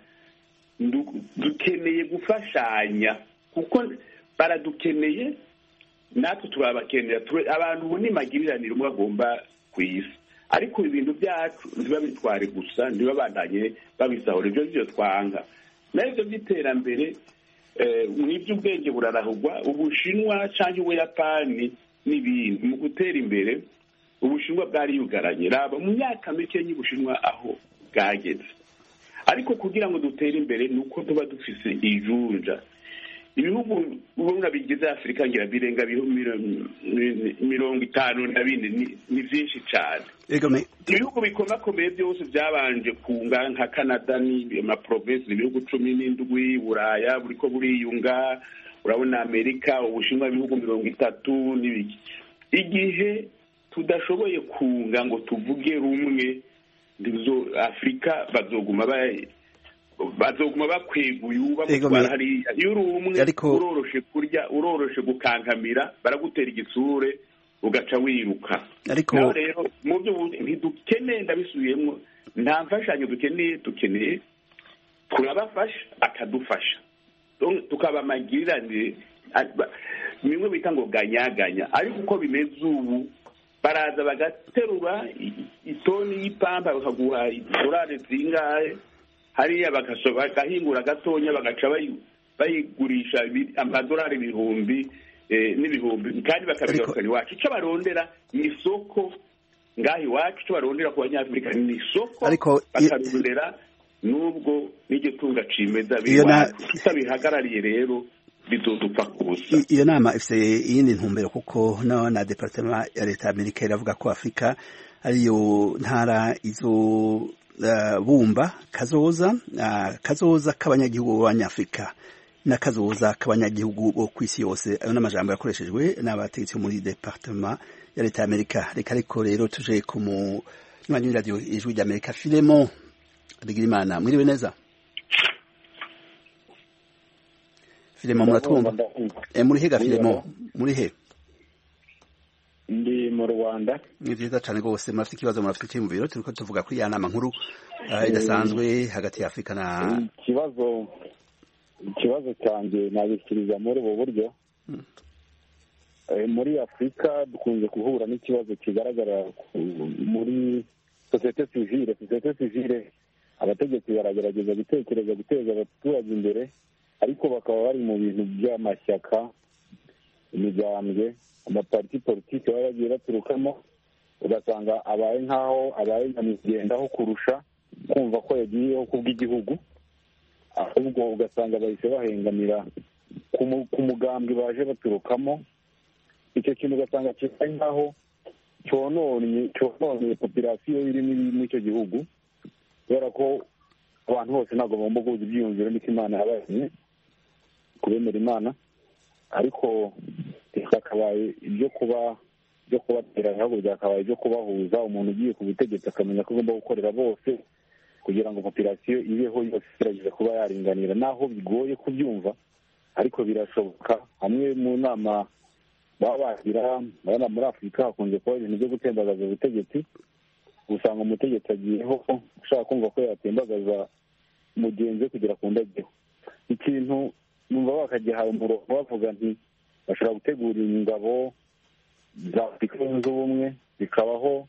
dukeneye gufashanya kuko baradukeneye natwe turabakenera abantu ubu ni magiriranire umwe agomba ku isi ariko ibintu byacu ntibabitware gusa ntibabandanye babisahura ibyo byo twanga n'ibyo by'iterambere mu iby'ubwenge burarahugwa ubushinwa cyangwa ubuyapani n'ibindi mu gutera imbere ubushinwa bwari yugaranye raba mu myaka mike y'ubushinwa aho bwageze ariko kugira ngo dutere imbere ni uko tuba dufise ijunja ibihugu ubona bigize afurika ngira birenga mirongo itanu na bine ni byinshi cyane ibihugu bikomakomeye byose byabanje kunga nka canada ni amaprovensi ni ibihugu cumi n'indwi buraya buriko buriyunga urabona amerika ubushinwa ibihugu mirongo itatu n'ibiki igihe tudashoboye kunga ngo tuvuge rumwe afurika bazoguma bazoguma bakweguye bamutwara hariya iyo uri umwe uroroshe kurya uroroshe gukankamira baragutera igitsure ugaca wiruka naho rero mu byo ntidukeneye ndabisubiyemo nta mfashanyo dukeneye dukeneye turabafasha bakadufasha tukaba amagiranire bimwe bita ngo ganyaganya ariko uko bimeze ubu baraza bagaterura itoni y'ipampa bakaguha idorari zingahe hariya bagahingura gatonya bagaca bayigurisha amadorari ibihumbi n'ibihumbi kandi bakabigarukana iwacu icyo barondera ni isoko ngaho iwacu icyo barondera ku banyafurika ni isoko bakarondera n'ubwo n'iryo tunga cimeza b'iwacu tutabihagarariye rero bizodupfa kubusa iyo nama ifite iyindi ntumbero kuko no na departement ya leta ya amerika iravuga ko afurika ariyo ntara izo bumba kazoza kazoza k'abanyagihugu b'abanyafurika n'akazoza k'abanyagihugu bo ku isi yose ayo n'amajambo yakoreshejwe n'abategetsi muri departement ya leta ya amerika reka ariko rero tuje ku munywanyi w'iradiyo ijwi rya amerika filemo bigirimana mwiriwe neza filemo muratwumva muri he ga filemo muri he mu rwanda ni vyiza cane rwose murafite ikibazo murafite icyiyumviro turiko tuvuga kuri ya nama nkuru eh, idasanzwe hagati ya afurika na ikibazo ikibazo cyanjye nabishyikiriza muri ubu buryo Eh, muri afurika dukunze guhura n'ikibazo kigaragara ku- muri sosiyete sivile sosiyete sivile abategetsi baragerageza gutekereza guteza abaturage imbere ariko bakaba bari mu bintu by'amashyaka imigambwe amapariti politiki baba bagiye baturukamo ugasanga abaye nk'aho abaye nyamwigendaho kurusha kumva ko yagiyeho kubw'igihugu ahubwo ugasanga bahise bahengamira ku mu- ku mugambwe baje baturukamo icyo kintu ugasanga kibaye nk'aho cyononye cyononye popirasiyo iri muri muri icyo gihugu kubera ko abantu bose ntabwo bagomba guhuza ibyiyumviro n'iko imana yabaye kubemera imana ariko byakabaye ibyo kuba byo kubateranya ahubwo byakabaye ibyo kubahuza umuntu ugiye ku butegetsi akamenya ko agomba gukorera bose kugira ngo popirasiyo ibeho yose igerageza kuba yaringanira naho bigoye kubyumva ariko birashoboka hamwe mu nama baba bagira urabona muri afurika hakunze kuba ibintu byo gutembagaza ubutegetsi usanga umutegetsi agiyeho ushaka kumva ko yatembagaza mugenzi we kugira ku ndajyeho ikintu numva bakagihaye umurongo bavuga nti bashobora gutegura ingabo za afurika yunze ubumwe zikabaho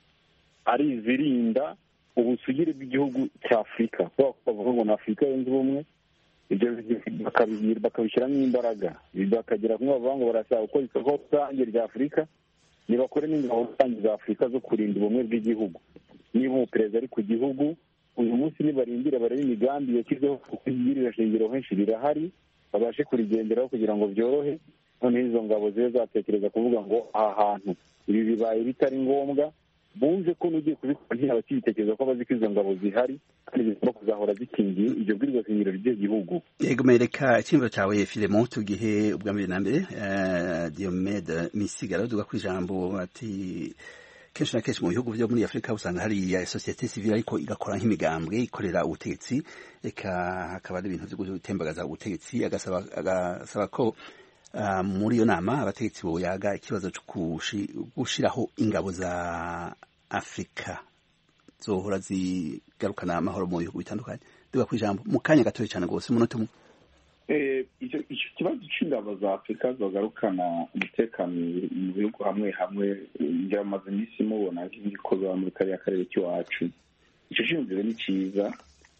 ari izirinda ubusugire bw'igihugu cya afurika kubera ko bavuga ngo ni afurika yunze ubumwe ibyo bakabi- bakabishyiramo imbaraga bakagira kumwe bavuga ngo barashaka gukora isoko rusange rya afurika ntibakore n'ingabo rusange za afurika zo kurinda ubumwe bw'igihugu niba umuperezida ari ku gihugu uyu munsi nibarindire barebe imigambi yashyizeho kuko ibirira shingiro henshi rirahari babashe kurigenderaho kugira ngo byorohe noneho izo ngabo zibe zatekereza kuvuga ngo aha hantu ibi bibaye bitari ngombwa bumve ko n'ugiye kubikora ntiyaba akibitekereza ko bazi ko izo ngabo zihari kandi zigomba kuzahora zikingiye ibyo bwirizwa shingiro ry'igihugu yego mereka icyiyumviro cyawe filemo tugihe ubwa mbere na mbere eh, diomede misigaro tuvuga ku ijambo ati kenshi na kenshi mu bihugu byo muri afurika usanga hari ya sosiyete sivile ariko igakora nk'imigambwe ikorera ubutegetsi reka hakaba ari ibintu byo gutembagaza ubutegetsi agasaba agasaba ko ah, muri iyo nama abategetsi boyaga ikibazo cyo kushi- gushiraho ingabo za afurika zohora zigarukana amahoro mu bihugu bitandukanye duga ku ijambo mu kanya gatoya cyane rwose umunota umwe Eh, icyo icyo kibazo cy'ingabo za afurika zagarukana umutekano mu bihugu hamwe hamwe eh, ngira amaze iminsi mubona nk'ibikorwa muri kariya karere k'iwacu icyo cyiyumviro ni cyiza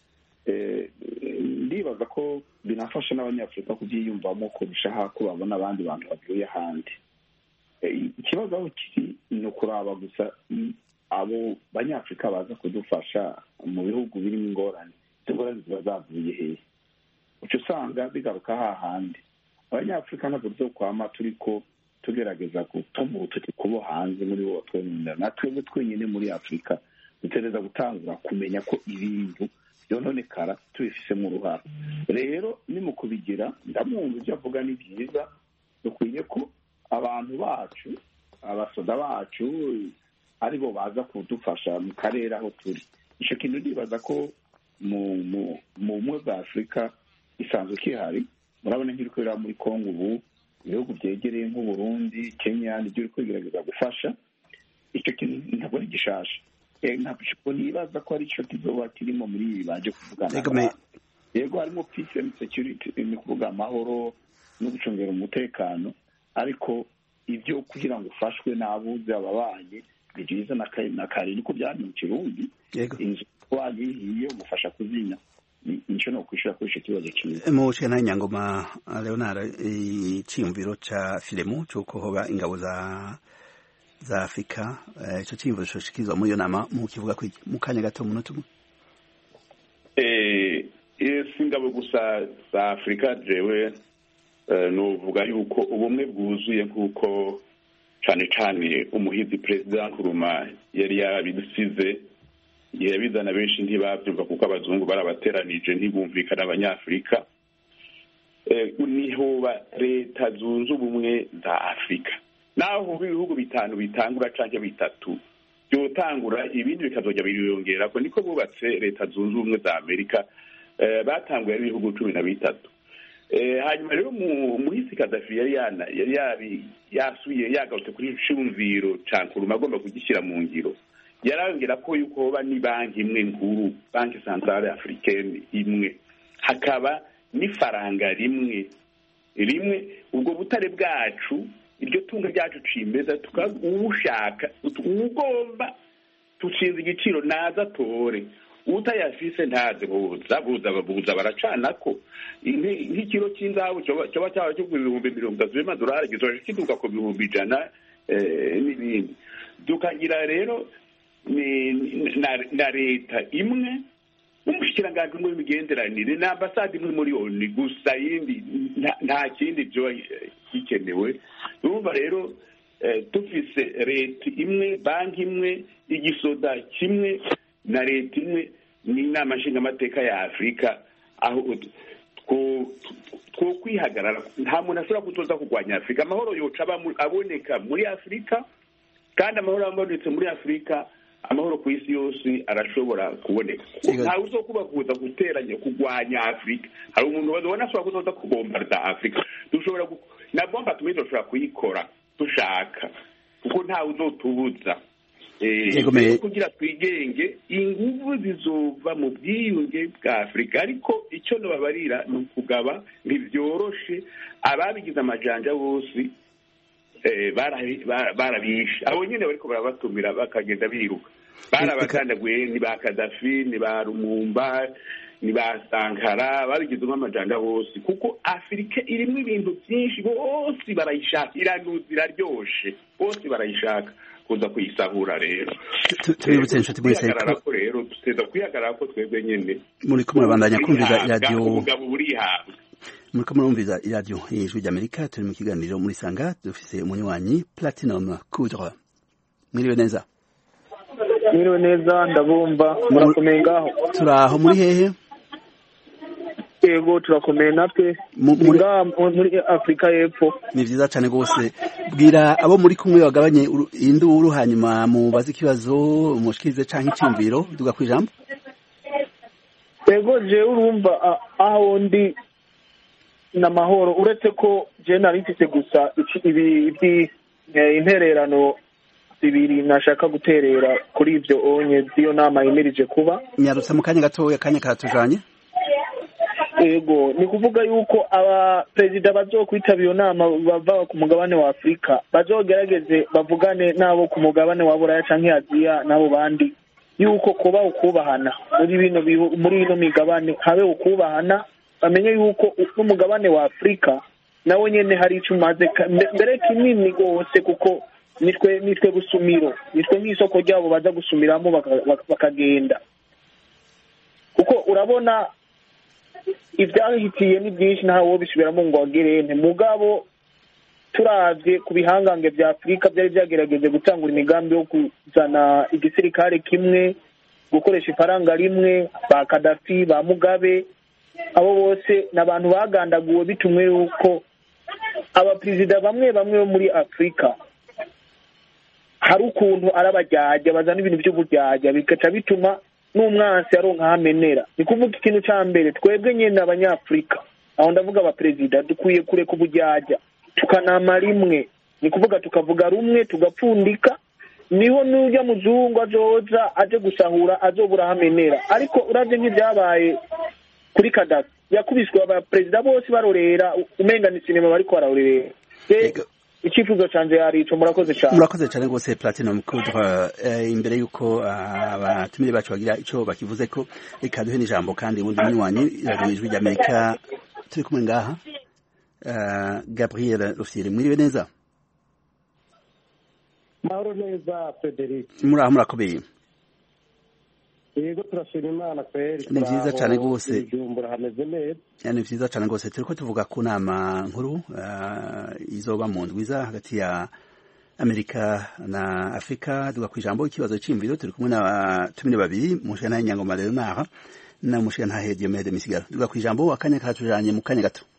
Eh, eh, ndibaza ko binafasha n'abanyafurika kubyiyumvamo kurushaho ko babona abandi bantu bavuye ahandi Eh, ikibazo aho kiri ni ukuraba gusa mm, abo banyafurika baza kudufasha mu bihugu birimo ingorane izo ngorane ziba zavuye hehe uca usanga bigaruka hahandi abanyafurika ntabwo byo kwama turi ko tugerageza gutuma urutoki kubo hanze muri bo twenyine na twebwe twenyine muri afurika dutegereza gutangura kumenya ko ibintu byononekara tubifisemo uruhara rero ni mu kubigira ndamwumva ibyo avuga ni byiza dukwiye ko abantu bacu abasoda bacu aribo baza kudufasha mu karere aho turi icyo kintu ndibaza ko mu mu mu bumwe bwa afurika isanzwe kihari murabona nk'iri kubera muri kongo ubu ibihugu byegereye nk'uburundi kenya nibyo biri kwigerageza gufasha icyo kintu ntabwo ari gishasha Eh, ntabwo nibaza ko ari cyo kizoba kirimo muri ibi baje kuvugana Yego, me- yego harimo peace and security ni kuvuga amahoro no gucungira umutekano ariko ibyo kugira ngo ufashwe n'abuze ababanyi ni byiza na kare na kare niko byari mu kirundi yego inzu wayihiye umufasha kuzimya Ni- nicyo ni ukwishyura kuri icyo kibazo cyiza mu cena nyangoma leonard icyiyumviro ca filemu cy'uko hoba ingabo za za afurika eh, ico cyiyumviro coshikirizwa muri iyo nama mu kivuga kwiki mu kanya gato umunota umwe Eh, eh, si ingabo gusa za afurika jewe eh, nuvuga yuko ubumwe bwuzuye nk'uko cane cane umuhizi perezida nkuruma yari yabidusize yabizana benshi ntibavyumva kuko abazungu barabateranije ntibumvikana abanyafurika Eh, nihoba leta zunze ubumwe za afurika naho ibihugu bitanu bitangura canke bitatu byotangura ibindi bikazojya biriyongera ko niko bubatse leta zunze ubumwe za amerika eh, batanguye ari ibihugu cumi na bitatu hanyuma rero muhisi kadafi yari yari yasuye yagarutse kuri cyumviro cankuruma agomba kugishyira mu ngiro yarambwira ko yuko hoba ni banki imwe nkuru banki santarare afurikeni imwe hakaba n'ifaranga rimwe rimwe ubwo butare bwacu iryo tunga ryacu cimeza tukawushaka ugomba tucinze igiciro naza atore utayafise ntaze buza buza buza baracanako nk'ikiro cy'inzahabu cyoba cyaba kigura ibihumbi mirongo itatu by'amadolari gizoje kiduka ku bihumbi ijana n'ibindi tukagira rero na leta imwe n'umushikiranganji umwe w'imigenderanire na ambasade imwe muri oni gusa yindi nta kindi byo gikenewe urumva rero dufise leta imwe banki imwe igisoda kimwe na leta imwe n'inama nshingamateka ya afurika aho two kwihagarara nta muntu ashobora gutoza kurwanya afurika amahoro yoca aboneka muri afurika kandi amahoro abonetse muri afurika amahoro ku isi yose arashobora kuboneka ntawe uzo kuba kuza guteranya kurwanya afurika hari umuntu babona ashobora kuzoza kubombarda afurika dushobora na bomba tumwe dushobora kuyikora dushaka kuko ntawe uzotubuza kugira twigenge inguvu zizova mu bwiyunge bwa afurika ariko icyo nababarira ni ukugaba ntibyoroshe ababigize amajanja bose barabishe abo nyine bariko barabatumira bakagenda biruka barabakandaguye ni ba kadafi ni ba rumumba ni ba sankara babigize nk'amajanja bose kuko afurika irimo ibintu byinshi bose barayishaka iranuza iraryoshe bose barayishaka kuza kuyisahura rero tubibutse inshuti mwese ko rero tuteza kwihagarara ko twebwe nyene muri ko murabandanya kumviza iradiyo ubugabo burihabwa muri ko murumviza iradiyo y'ijwi ry'amerika turi mu kiganiro muri sanga dufise umunywanyi platinum coudre mwiriwe neza mwiriwe neza ndabumva murakomeye ngaho turaho muri hehe yego turakomeye natwe muri afurika y'epfo ni vyiza cane rwose bwira abo muri kumwe bagabanye induru hanyuma mubaze ikibazo mushikirize canke iciyumviro duga kwijambo yego jewe urumva aho ndi n'amahoro uretse ko je nari mfise gusa ibi intererano zibiri nashaka guterera kuri ivyo onye z'iyo nama yemirije kuba nyarutsa mu kanya gatoya akanya karatujanye ego ni kuvuga yuko abaperezida bazokwitaba iyo nama bava ku mugabane wa afurika bazogerageze bavugane n'abo ku mugabane wa buraya canke aziya n'abo bandi yuko kuba ukubahana muri bino muri ino migabane habe ukubahana bamenye yuko n'umugabane wa afurika nawe nyene hari ico umaze mbere kinini rwose kuko nitwe nitwe gusumiro nitwe nk'isoko ryabo baza gusumiramo bakagenda kuko urabona ibyahitiye ni byinshi ntawe wo bisubiramo ngo wagerente mugabo turavye ku bihangange vya afurika byari byagerageje gutangura imigambi yo kuzana igisirikare kimwe gukoresha ifaranga rimwe ba kadafi ba mugabe abo bose ni abantu bagandaguwe bitumwe yuko abaperezida bamwe bamwe bo muri afurika hari ukuntu arabajyajya bazana ibintu by'uburyajya bigaca bituma n'umwansi aronka aho amenera ni kuvuga ikintu cya mbere twebwe nyine abanyafurika aho ndavuga abaperezida dukwiye kureka ubujyajya tukanama rimwe ni kuvuga tukavuga rumwe tugapfundika niho n'ujya muzungu azoza aje gusahura azobura aho amenera ariko urabye nk'ibyabaye kuri kadafi yakubiswe abaperezida bose barorera umenga ni sinema bariko bararorera icyifuzo cyanjye yarico murakoze cyane murakoze cyane rwose platinum coudre imbere y'uko abatumire bacu bagira icyo bakivuze ko reka duhe n'ijambo kandi ubundi munywanyi radiyo ijwi ry'amerika turi kumwe ngaha gabriel rufyiri mwiriwe neza mahoro neza frederic muraho murakomeye yego turashima imana kweri ni vyiza cane rwose ijumbura hameze neza ni vyiza cane rwose turiko tuvuga ku nama nkuru izoba mu ndwiza hagati ya amerika na afurika tuvuga ku ijambo ikibazo c'imviro turi kumwe n'abatumire babiri mushikana nyangoma leonard na mushikana diomede misigaro tuvuga ku ijambo akanya karatujanye mu kanya gato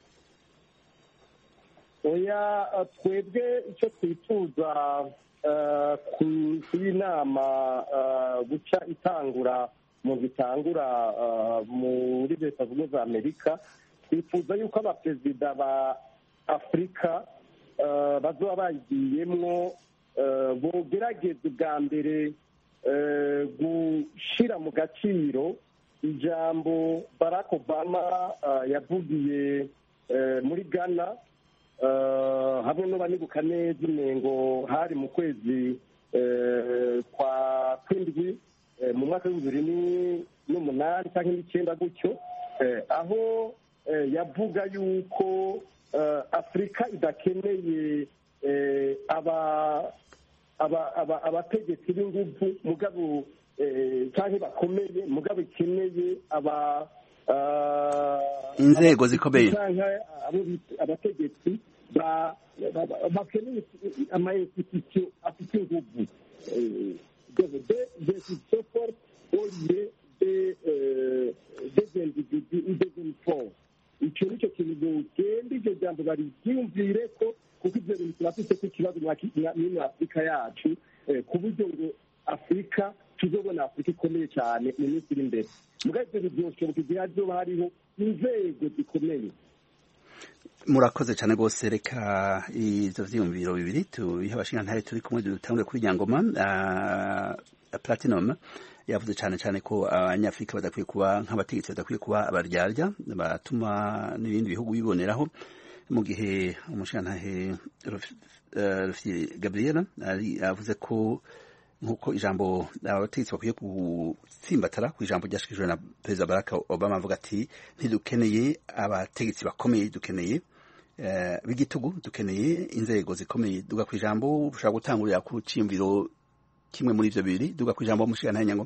oya twebwe ico twifuza kuri nama guca itangura mu zitangura muri leta zunze za amerika twifuza yuko abaperezida ba afurika bazoba bayigiyemwo bogerageza ubwa mbere gushyira mu gaciro ijambo barack obama yavugiye muri ghana hamwe n'abanibuka neza inengo hari mu kwezi kwa kwindwi mu mwaka w'ibihumbi bibiri n'umunani cyangwa n'icyenda gutyo aho yavuga yuko afurika idakeneye abategetsi b'ingufu mugabo cyangwa bakomeye mugabo ikeneye aba inzego zikomeye abategetsi bakeneye amainstitution afite ingufu des supports au lieu des individus ou des uniformes icyo nicyo kintu bugenda iryo jambo bariryumvire ko kuko ibyo bintu turafite ko ikibazo muri afurika yacu ku buryo ngo afurika tuzobona afurika ikomeye cyane mu minsi iri imbere mugabo ibyo bizoshoboka igihe hazoba hariho inzego zikomeye murakoze cyane rwose reka ibyo byiyumviro bibiri tubihe abashinga turi kumwe dutangure kuri nyangoma platinum yavuze cyane cyane ko abanyafurika badakwiye kuba nk'abategetsi badakwiye kuba abaryarya batuma n'ibindi bihugu biboneraho mu gihe umushingantahe rufiye gabriela yavuze ko nk'uko ijambo abategetsi bakwiye gutsimbatara ku ijambo ryashyikirijwe na perezida barack obama avuga ati ntidukeneye abategetsi bakomeye dukeneye b'igitugu dukeneye inzego zikomeye duga ku ijambo ushobora gutangurira ku cyiyumviro kimwe muri ibyo bibiri duga ku ijambo umushingantahe nyangoma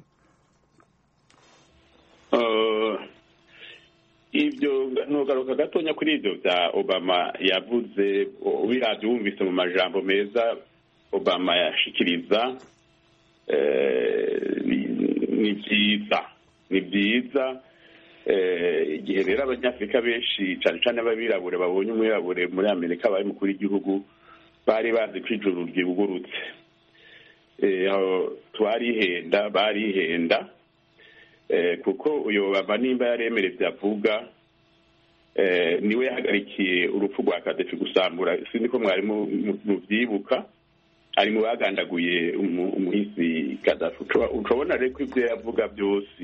ibyo ntugaruka gatonya kuri ibyo bya obama yavuze ubirabyo wumvise mu majambo meza obama yashikiriza ni byiza ni byiza igihe rero abanyafurika benshi cyane cyane ab'abirabure babonye umwirabure muri amerika bari mukuru w'igihugu bari bazi ko ijuru ryugurutse twarihenda barihenda kuko uyu baba nimba yaremere byavuga niwe yahagarikiye urupfu rwa kadefi gusambura sinzi ko mwari mubyibuka ari mu bagandaguye umuhisi kadafi ushobona rero ko ibyo yavuga byose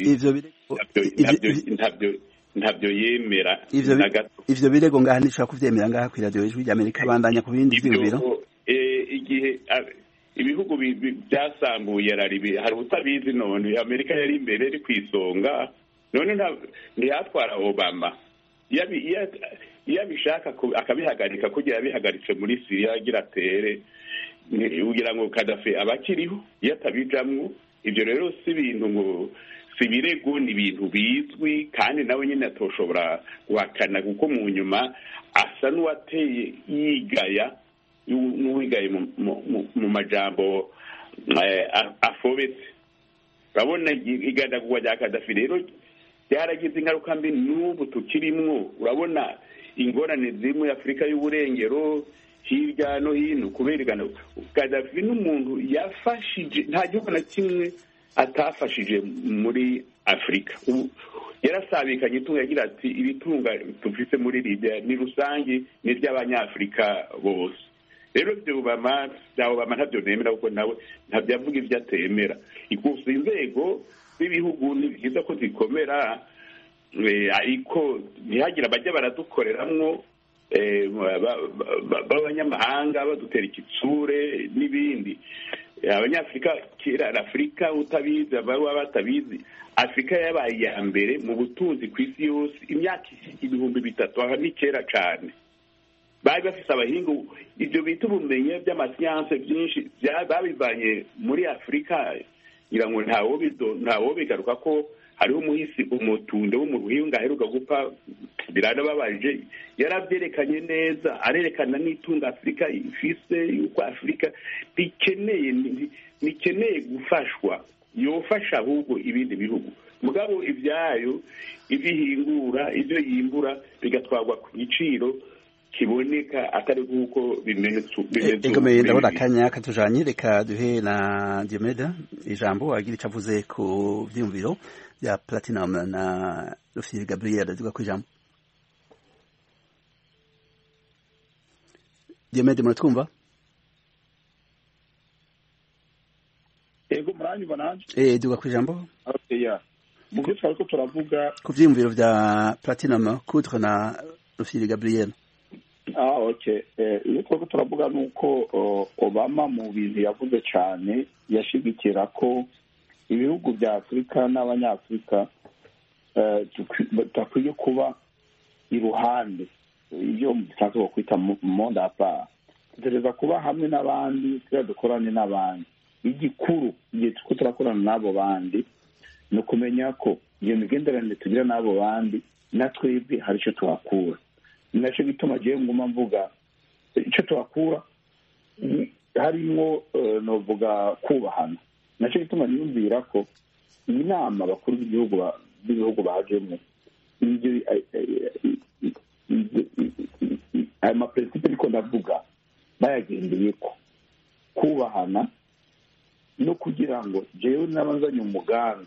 ntabyo yemera na gato ivyo birego ngaha ntishobora kuvyemera ngaha kwi radiyo ijwi ry'amerika bandanya ku bindi vyiyumviro igihe ibihugu byasambuye hari utabizi none amerika yari imbere iri ku isonga none ntiyatwara obama iyo abishaka akabihagarika kugira yabihagaritse muri siriya agira atere kugira ngo kadafi aba akiriho iyo atabijamwo ibyo rero si ibintu ngo si ibirego ni ibintu bizwi kandi nawe nyine atoshobora guhakana kuko mu nyuma asa n'uwateye yigaya n'uwigaye mu majambo afobetse urabona igandagurwa rya kadafi rero ryaragize ingaruka mbi n'ubu tukirimwo urabona ingorane ziri muri afurika y'uburengero hirya no hino kubera igana kadafi n'umuntu yafashije nta gihugu na kimwe atafashije muri afurika yarasabikanye itunga yagira ati iri tunga dufite muri libya ni rusange ni iry'abanyafurika bose rero bya obama bya obama ntabyo nemera kuko nawe ntabyo avuga ibyo atemera ikusa inzego z'ibihugu ni byiza ko zikomera ariko ntihagire abajya baradukoreramwo b'abanyamahanga badutera ikitsure n'ibindi abanyafurika kera afurika utabizi ababa batabizi afurika yabaye iya mbere mu butunzi ku isi yose imyaka ibihumbi bitatu aha ni kera cyane bari bafite abahinga ibyo bita ubumenyi by'amasiyanse byinshi babivanye muri afurika ngira ngo ntawo bigaruka ko hariho umuhisi umutunde wo mu ruhinga aheruka gupfa biranababaje yarabyerekanye neza arerekana n'itunga afurika ifise yuko afurika bikeneye bikeneye gufashwa yofasha ahubwo ibindi bihugu mugabo ibyayo ibyo ihingura ibyo yimbura bigatwarwa ku giciro kiboneka atari nk'uko bimenetse egomeye ndabona akanya katujanye reka duhe na diomeda ijambo agira icyo avuze ku byiyumviro bya platinum na rufiyeri gabriel duga ku ijambo diomede muratwumva ego muranyumva nanje eh duga ku ijambo oya mu byo twari ko turavuga ku vyiyumviro vya platinum kutre na rufyiri gabriel ah okay eh iyo twari ko turavuga nuko uh, obama mu bintu yavuze cyane yashigikira ko ibihugu bya afurika n'abanyafurika eh, tukwi- takwiye kuba iruhande ibyo mu gifaransa bakwita monde à part dutegereza kuba hamwe n'abandi tujya dukorane n'abandi igikuru igihe turiko turakorana n'abo bandi ni ukumenya ko iyo migenderanire tugira n'abo bandi na twebwe hari icyo tuhakura ni nacyo gituma agiye nguma mvuga icyo tuhakura ni- harimwo eh, novuga kubahana nacyo gituma niyumvira ko iyi nama bakuru b'igihugu ba- b'ibihugu bajemo ibyo eh, eh, eh, eh, aya maperesipe ariko ndavuga bayagendeye ko kubahana no kugira ngo jewe n'abazanye umugambi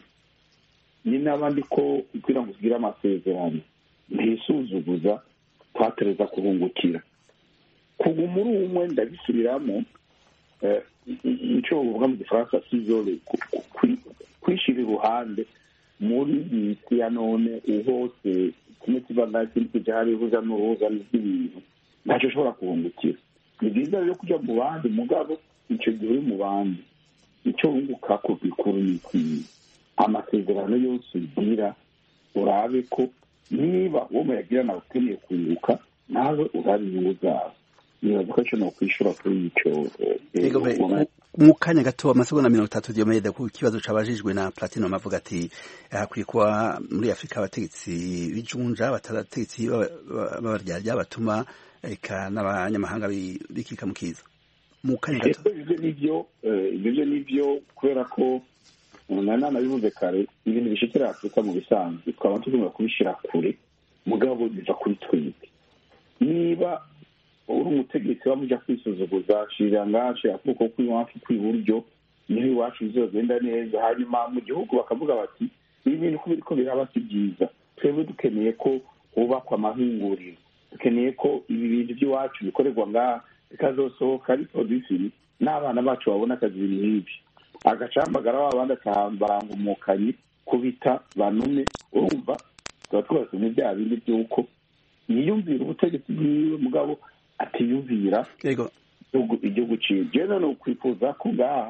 ni n'abandi ko kugira ngo tugire amasezerano ntisuzuguza twatereza kuhungukira kuguma uri umwe ndabisubiramo eh, icyo bavuga mu gifaransa sizole kwishira iruhande muri iyi si ya none hose kimwe kiva nta kindi kija hari uruza n'uruza rw'ibintu ntacyo ushobora kuhungukira ni byiza rero kujya mu bandi mugabo icyo gihe uri mu bandi icyo wunguka ku bikuru ni ikiyi amasezerano yose ugira urabe ko niba uwo muyagirana ukeneye kunguka nawe urabe inyungu zawe nibaza ko icyo nokwishura kuri icyo eh, Ego be, ubona- mu- mu kanya gato amasegonda mirongo itatu diomede ku kibazo cabajijwe na platinum avuga ati hakwiye kuba muri afurika abategetsi b'ijunja batarategetsi b'abaryarya batuma eka n'abanyamahanga bi- bikika mu kiza mu kanya gato Ego ibyo ni byo eh, ibyo byo ni byo kubera ko nari nanabivuze kare ibintu bishikira afurika mu bisanzwe twaba tugomba kubishyira kure mugabo biva kuri twebwe niba uri umutegetsi wamuja kwisuzuguza shira ngace akuko kw'iwacu kw'iburyo niho iwacu bizogenda neza hanyuma mu gihugu bakavuga bati ibi bintu ko biriko biraba si byiza twebwe dukeneye ko hubakwa amahinguriro dukeneye ko ibi bintu by'iwacu bikorerwa ngaha bikazosohoka ari produsiri n'abana bacu babona akazi ibintu nk'ibi agacambagara wa bandi barangumukanye kubita banume urumva tuba twose ni bya bindi by'uko yiyumvira ubutegetsi bwiwe mugabo atiyumvira Ego igihugu- igihugu ciwe jewe none ukwifuza ko ngaha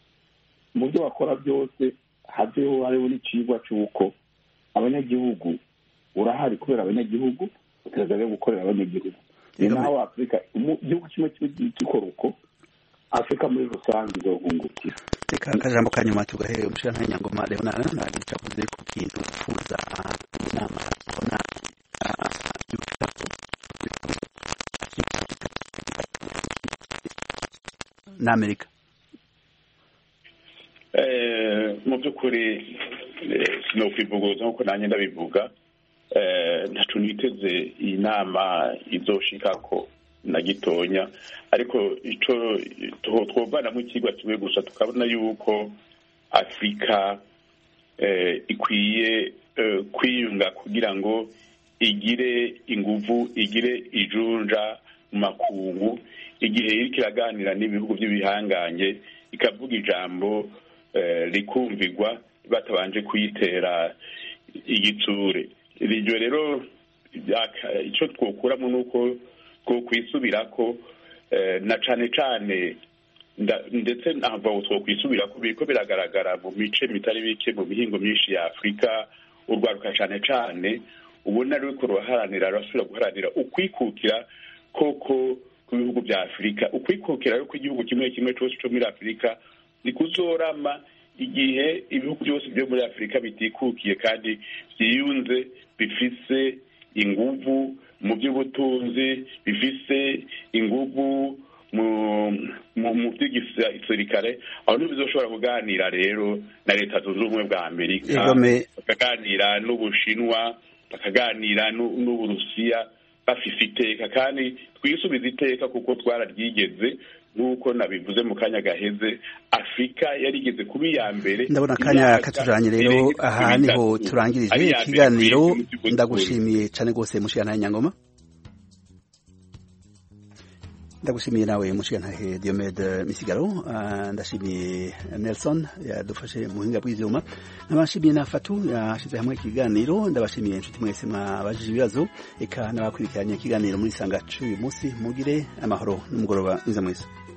mu byo bakora byose haveho hariho n'icigwa c'uko abanyagihugu urahari kubera abanyagihugu utegereza rero gukorera abanyagihugu ni Ego, naho afurika umu- igihugu kimwe kiba gikora uko afurika muri rusange izohungukira reka akajambo ka nyuma tugahere umushirantahe nyangoma leonara nagica avuze ku kintu yifuza inama yakona n'amerika Eh, mu by'ukuri eh, sinokwivuguruza nk'uko nanjye ndabivuga Eh, ntacu niteze iyi nama izoshikako na gitonya ariko ico two- twovanamwo ikigwa kimwe gusa tukabona yuko afurika eh, ikwiye eh, kwiyunga kugira ngo igire inguvu igire ijunja mu makungu igihe iriko iraganira n'ibihugu by'ibihangange ikavuga ijambo eh, rikumvirwa batabanje kuyitera igitsure iryo rero byaka- ico twokuramo nuko twokwisubirako eh, na cane cane nda- ndetse ntabwo twokwisubirako biriko biragaragara mu mice mitari bike mu mihingo myinshi ya afurika urwaruka cane cane ubona ruriko ruraharanira rurasubira guharanira ukwikukira koko ku bihugu bya afurika ukwikukira rero kw'igihugu kimwe kimwe cose co muri afurika ni kuzorama igihe ibihugu byose byo muri afurika bitikukiye kandi byiyunze bifise inguvu mu by'ubutunzi bifise inguvu mu mu mu by'igisirikare aho ntibizoshobora kuganira rero na leta zunze ubumwe bwa amerika Egome. bakaganira n'ubushinwa bakaganira n'u- n'uburusiya bafise iteka kandi twisubiza iteka kuko twararyigeze nk'uko nabivuze mu kanya gaheze afurika yarigeze kuba iya mbere ndabona akanya imyaka katujanye rero irenga aha niho itatu. turangirije Ari iya mbere ikiganiro kw'isi mu by'ubutunzi. ndagushimiye cane rwose mushirantahe nyangoma ndagushimiye nawe mushigantahe diomede misigaro ndashimiye nelson yadufashe mu buhinga bw'ivyuma nabashimiye na fatu yashize hamwe ikiganiro ndabashimiye inshuti mwese mwabajije ibibazo eka n'abakurikiranye ikiganiro muri sanga c'uyu munsi mugire amahoro n'umugoroba mwiza mwese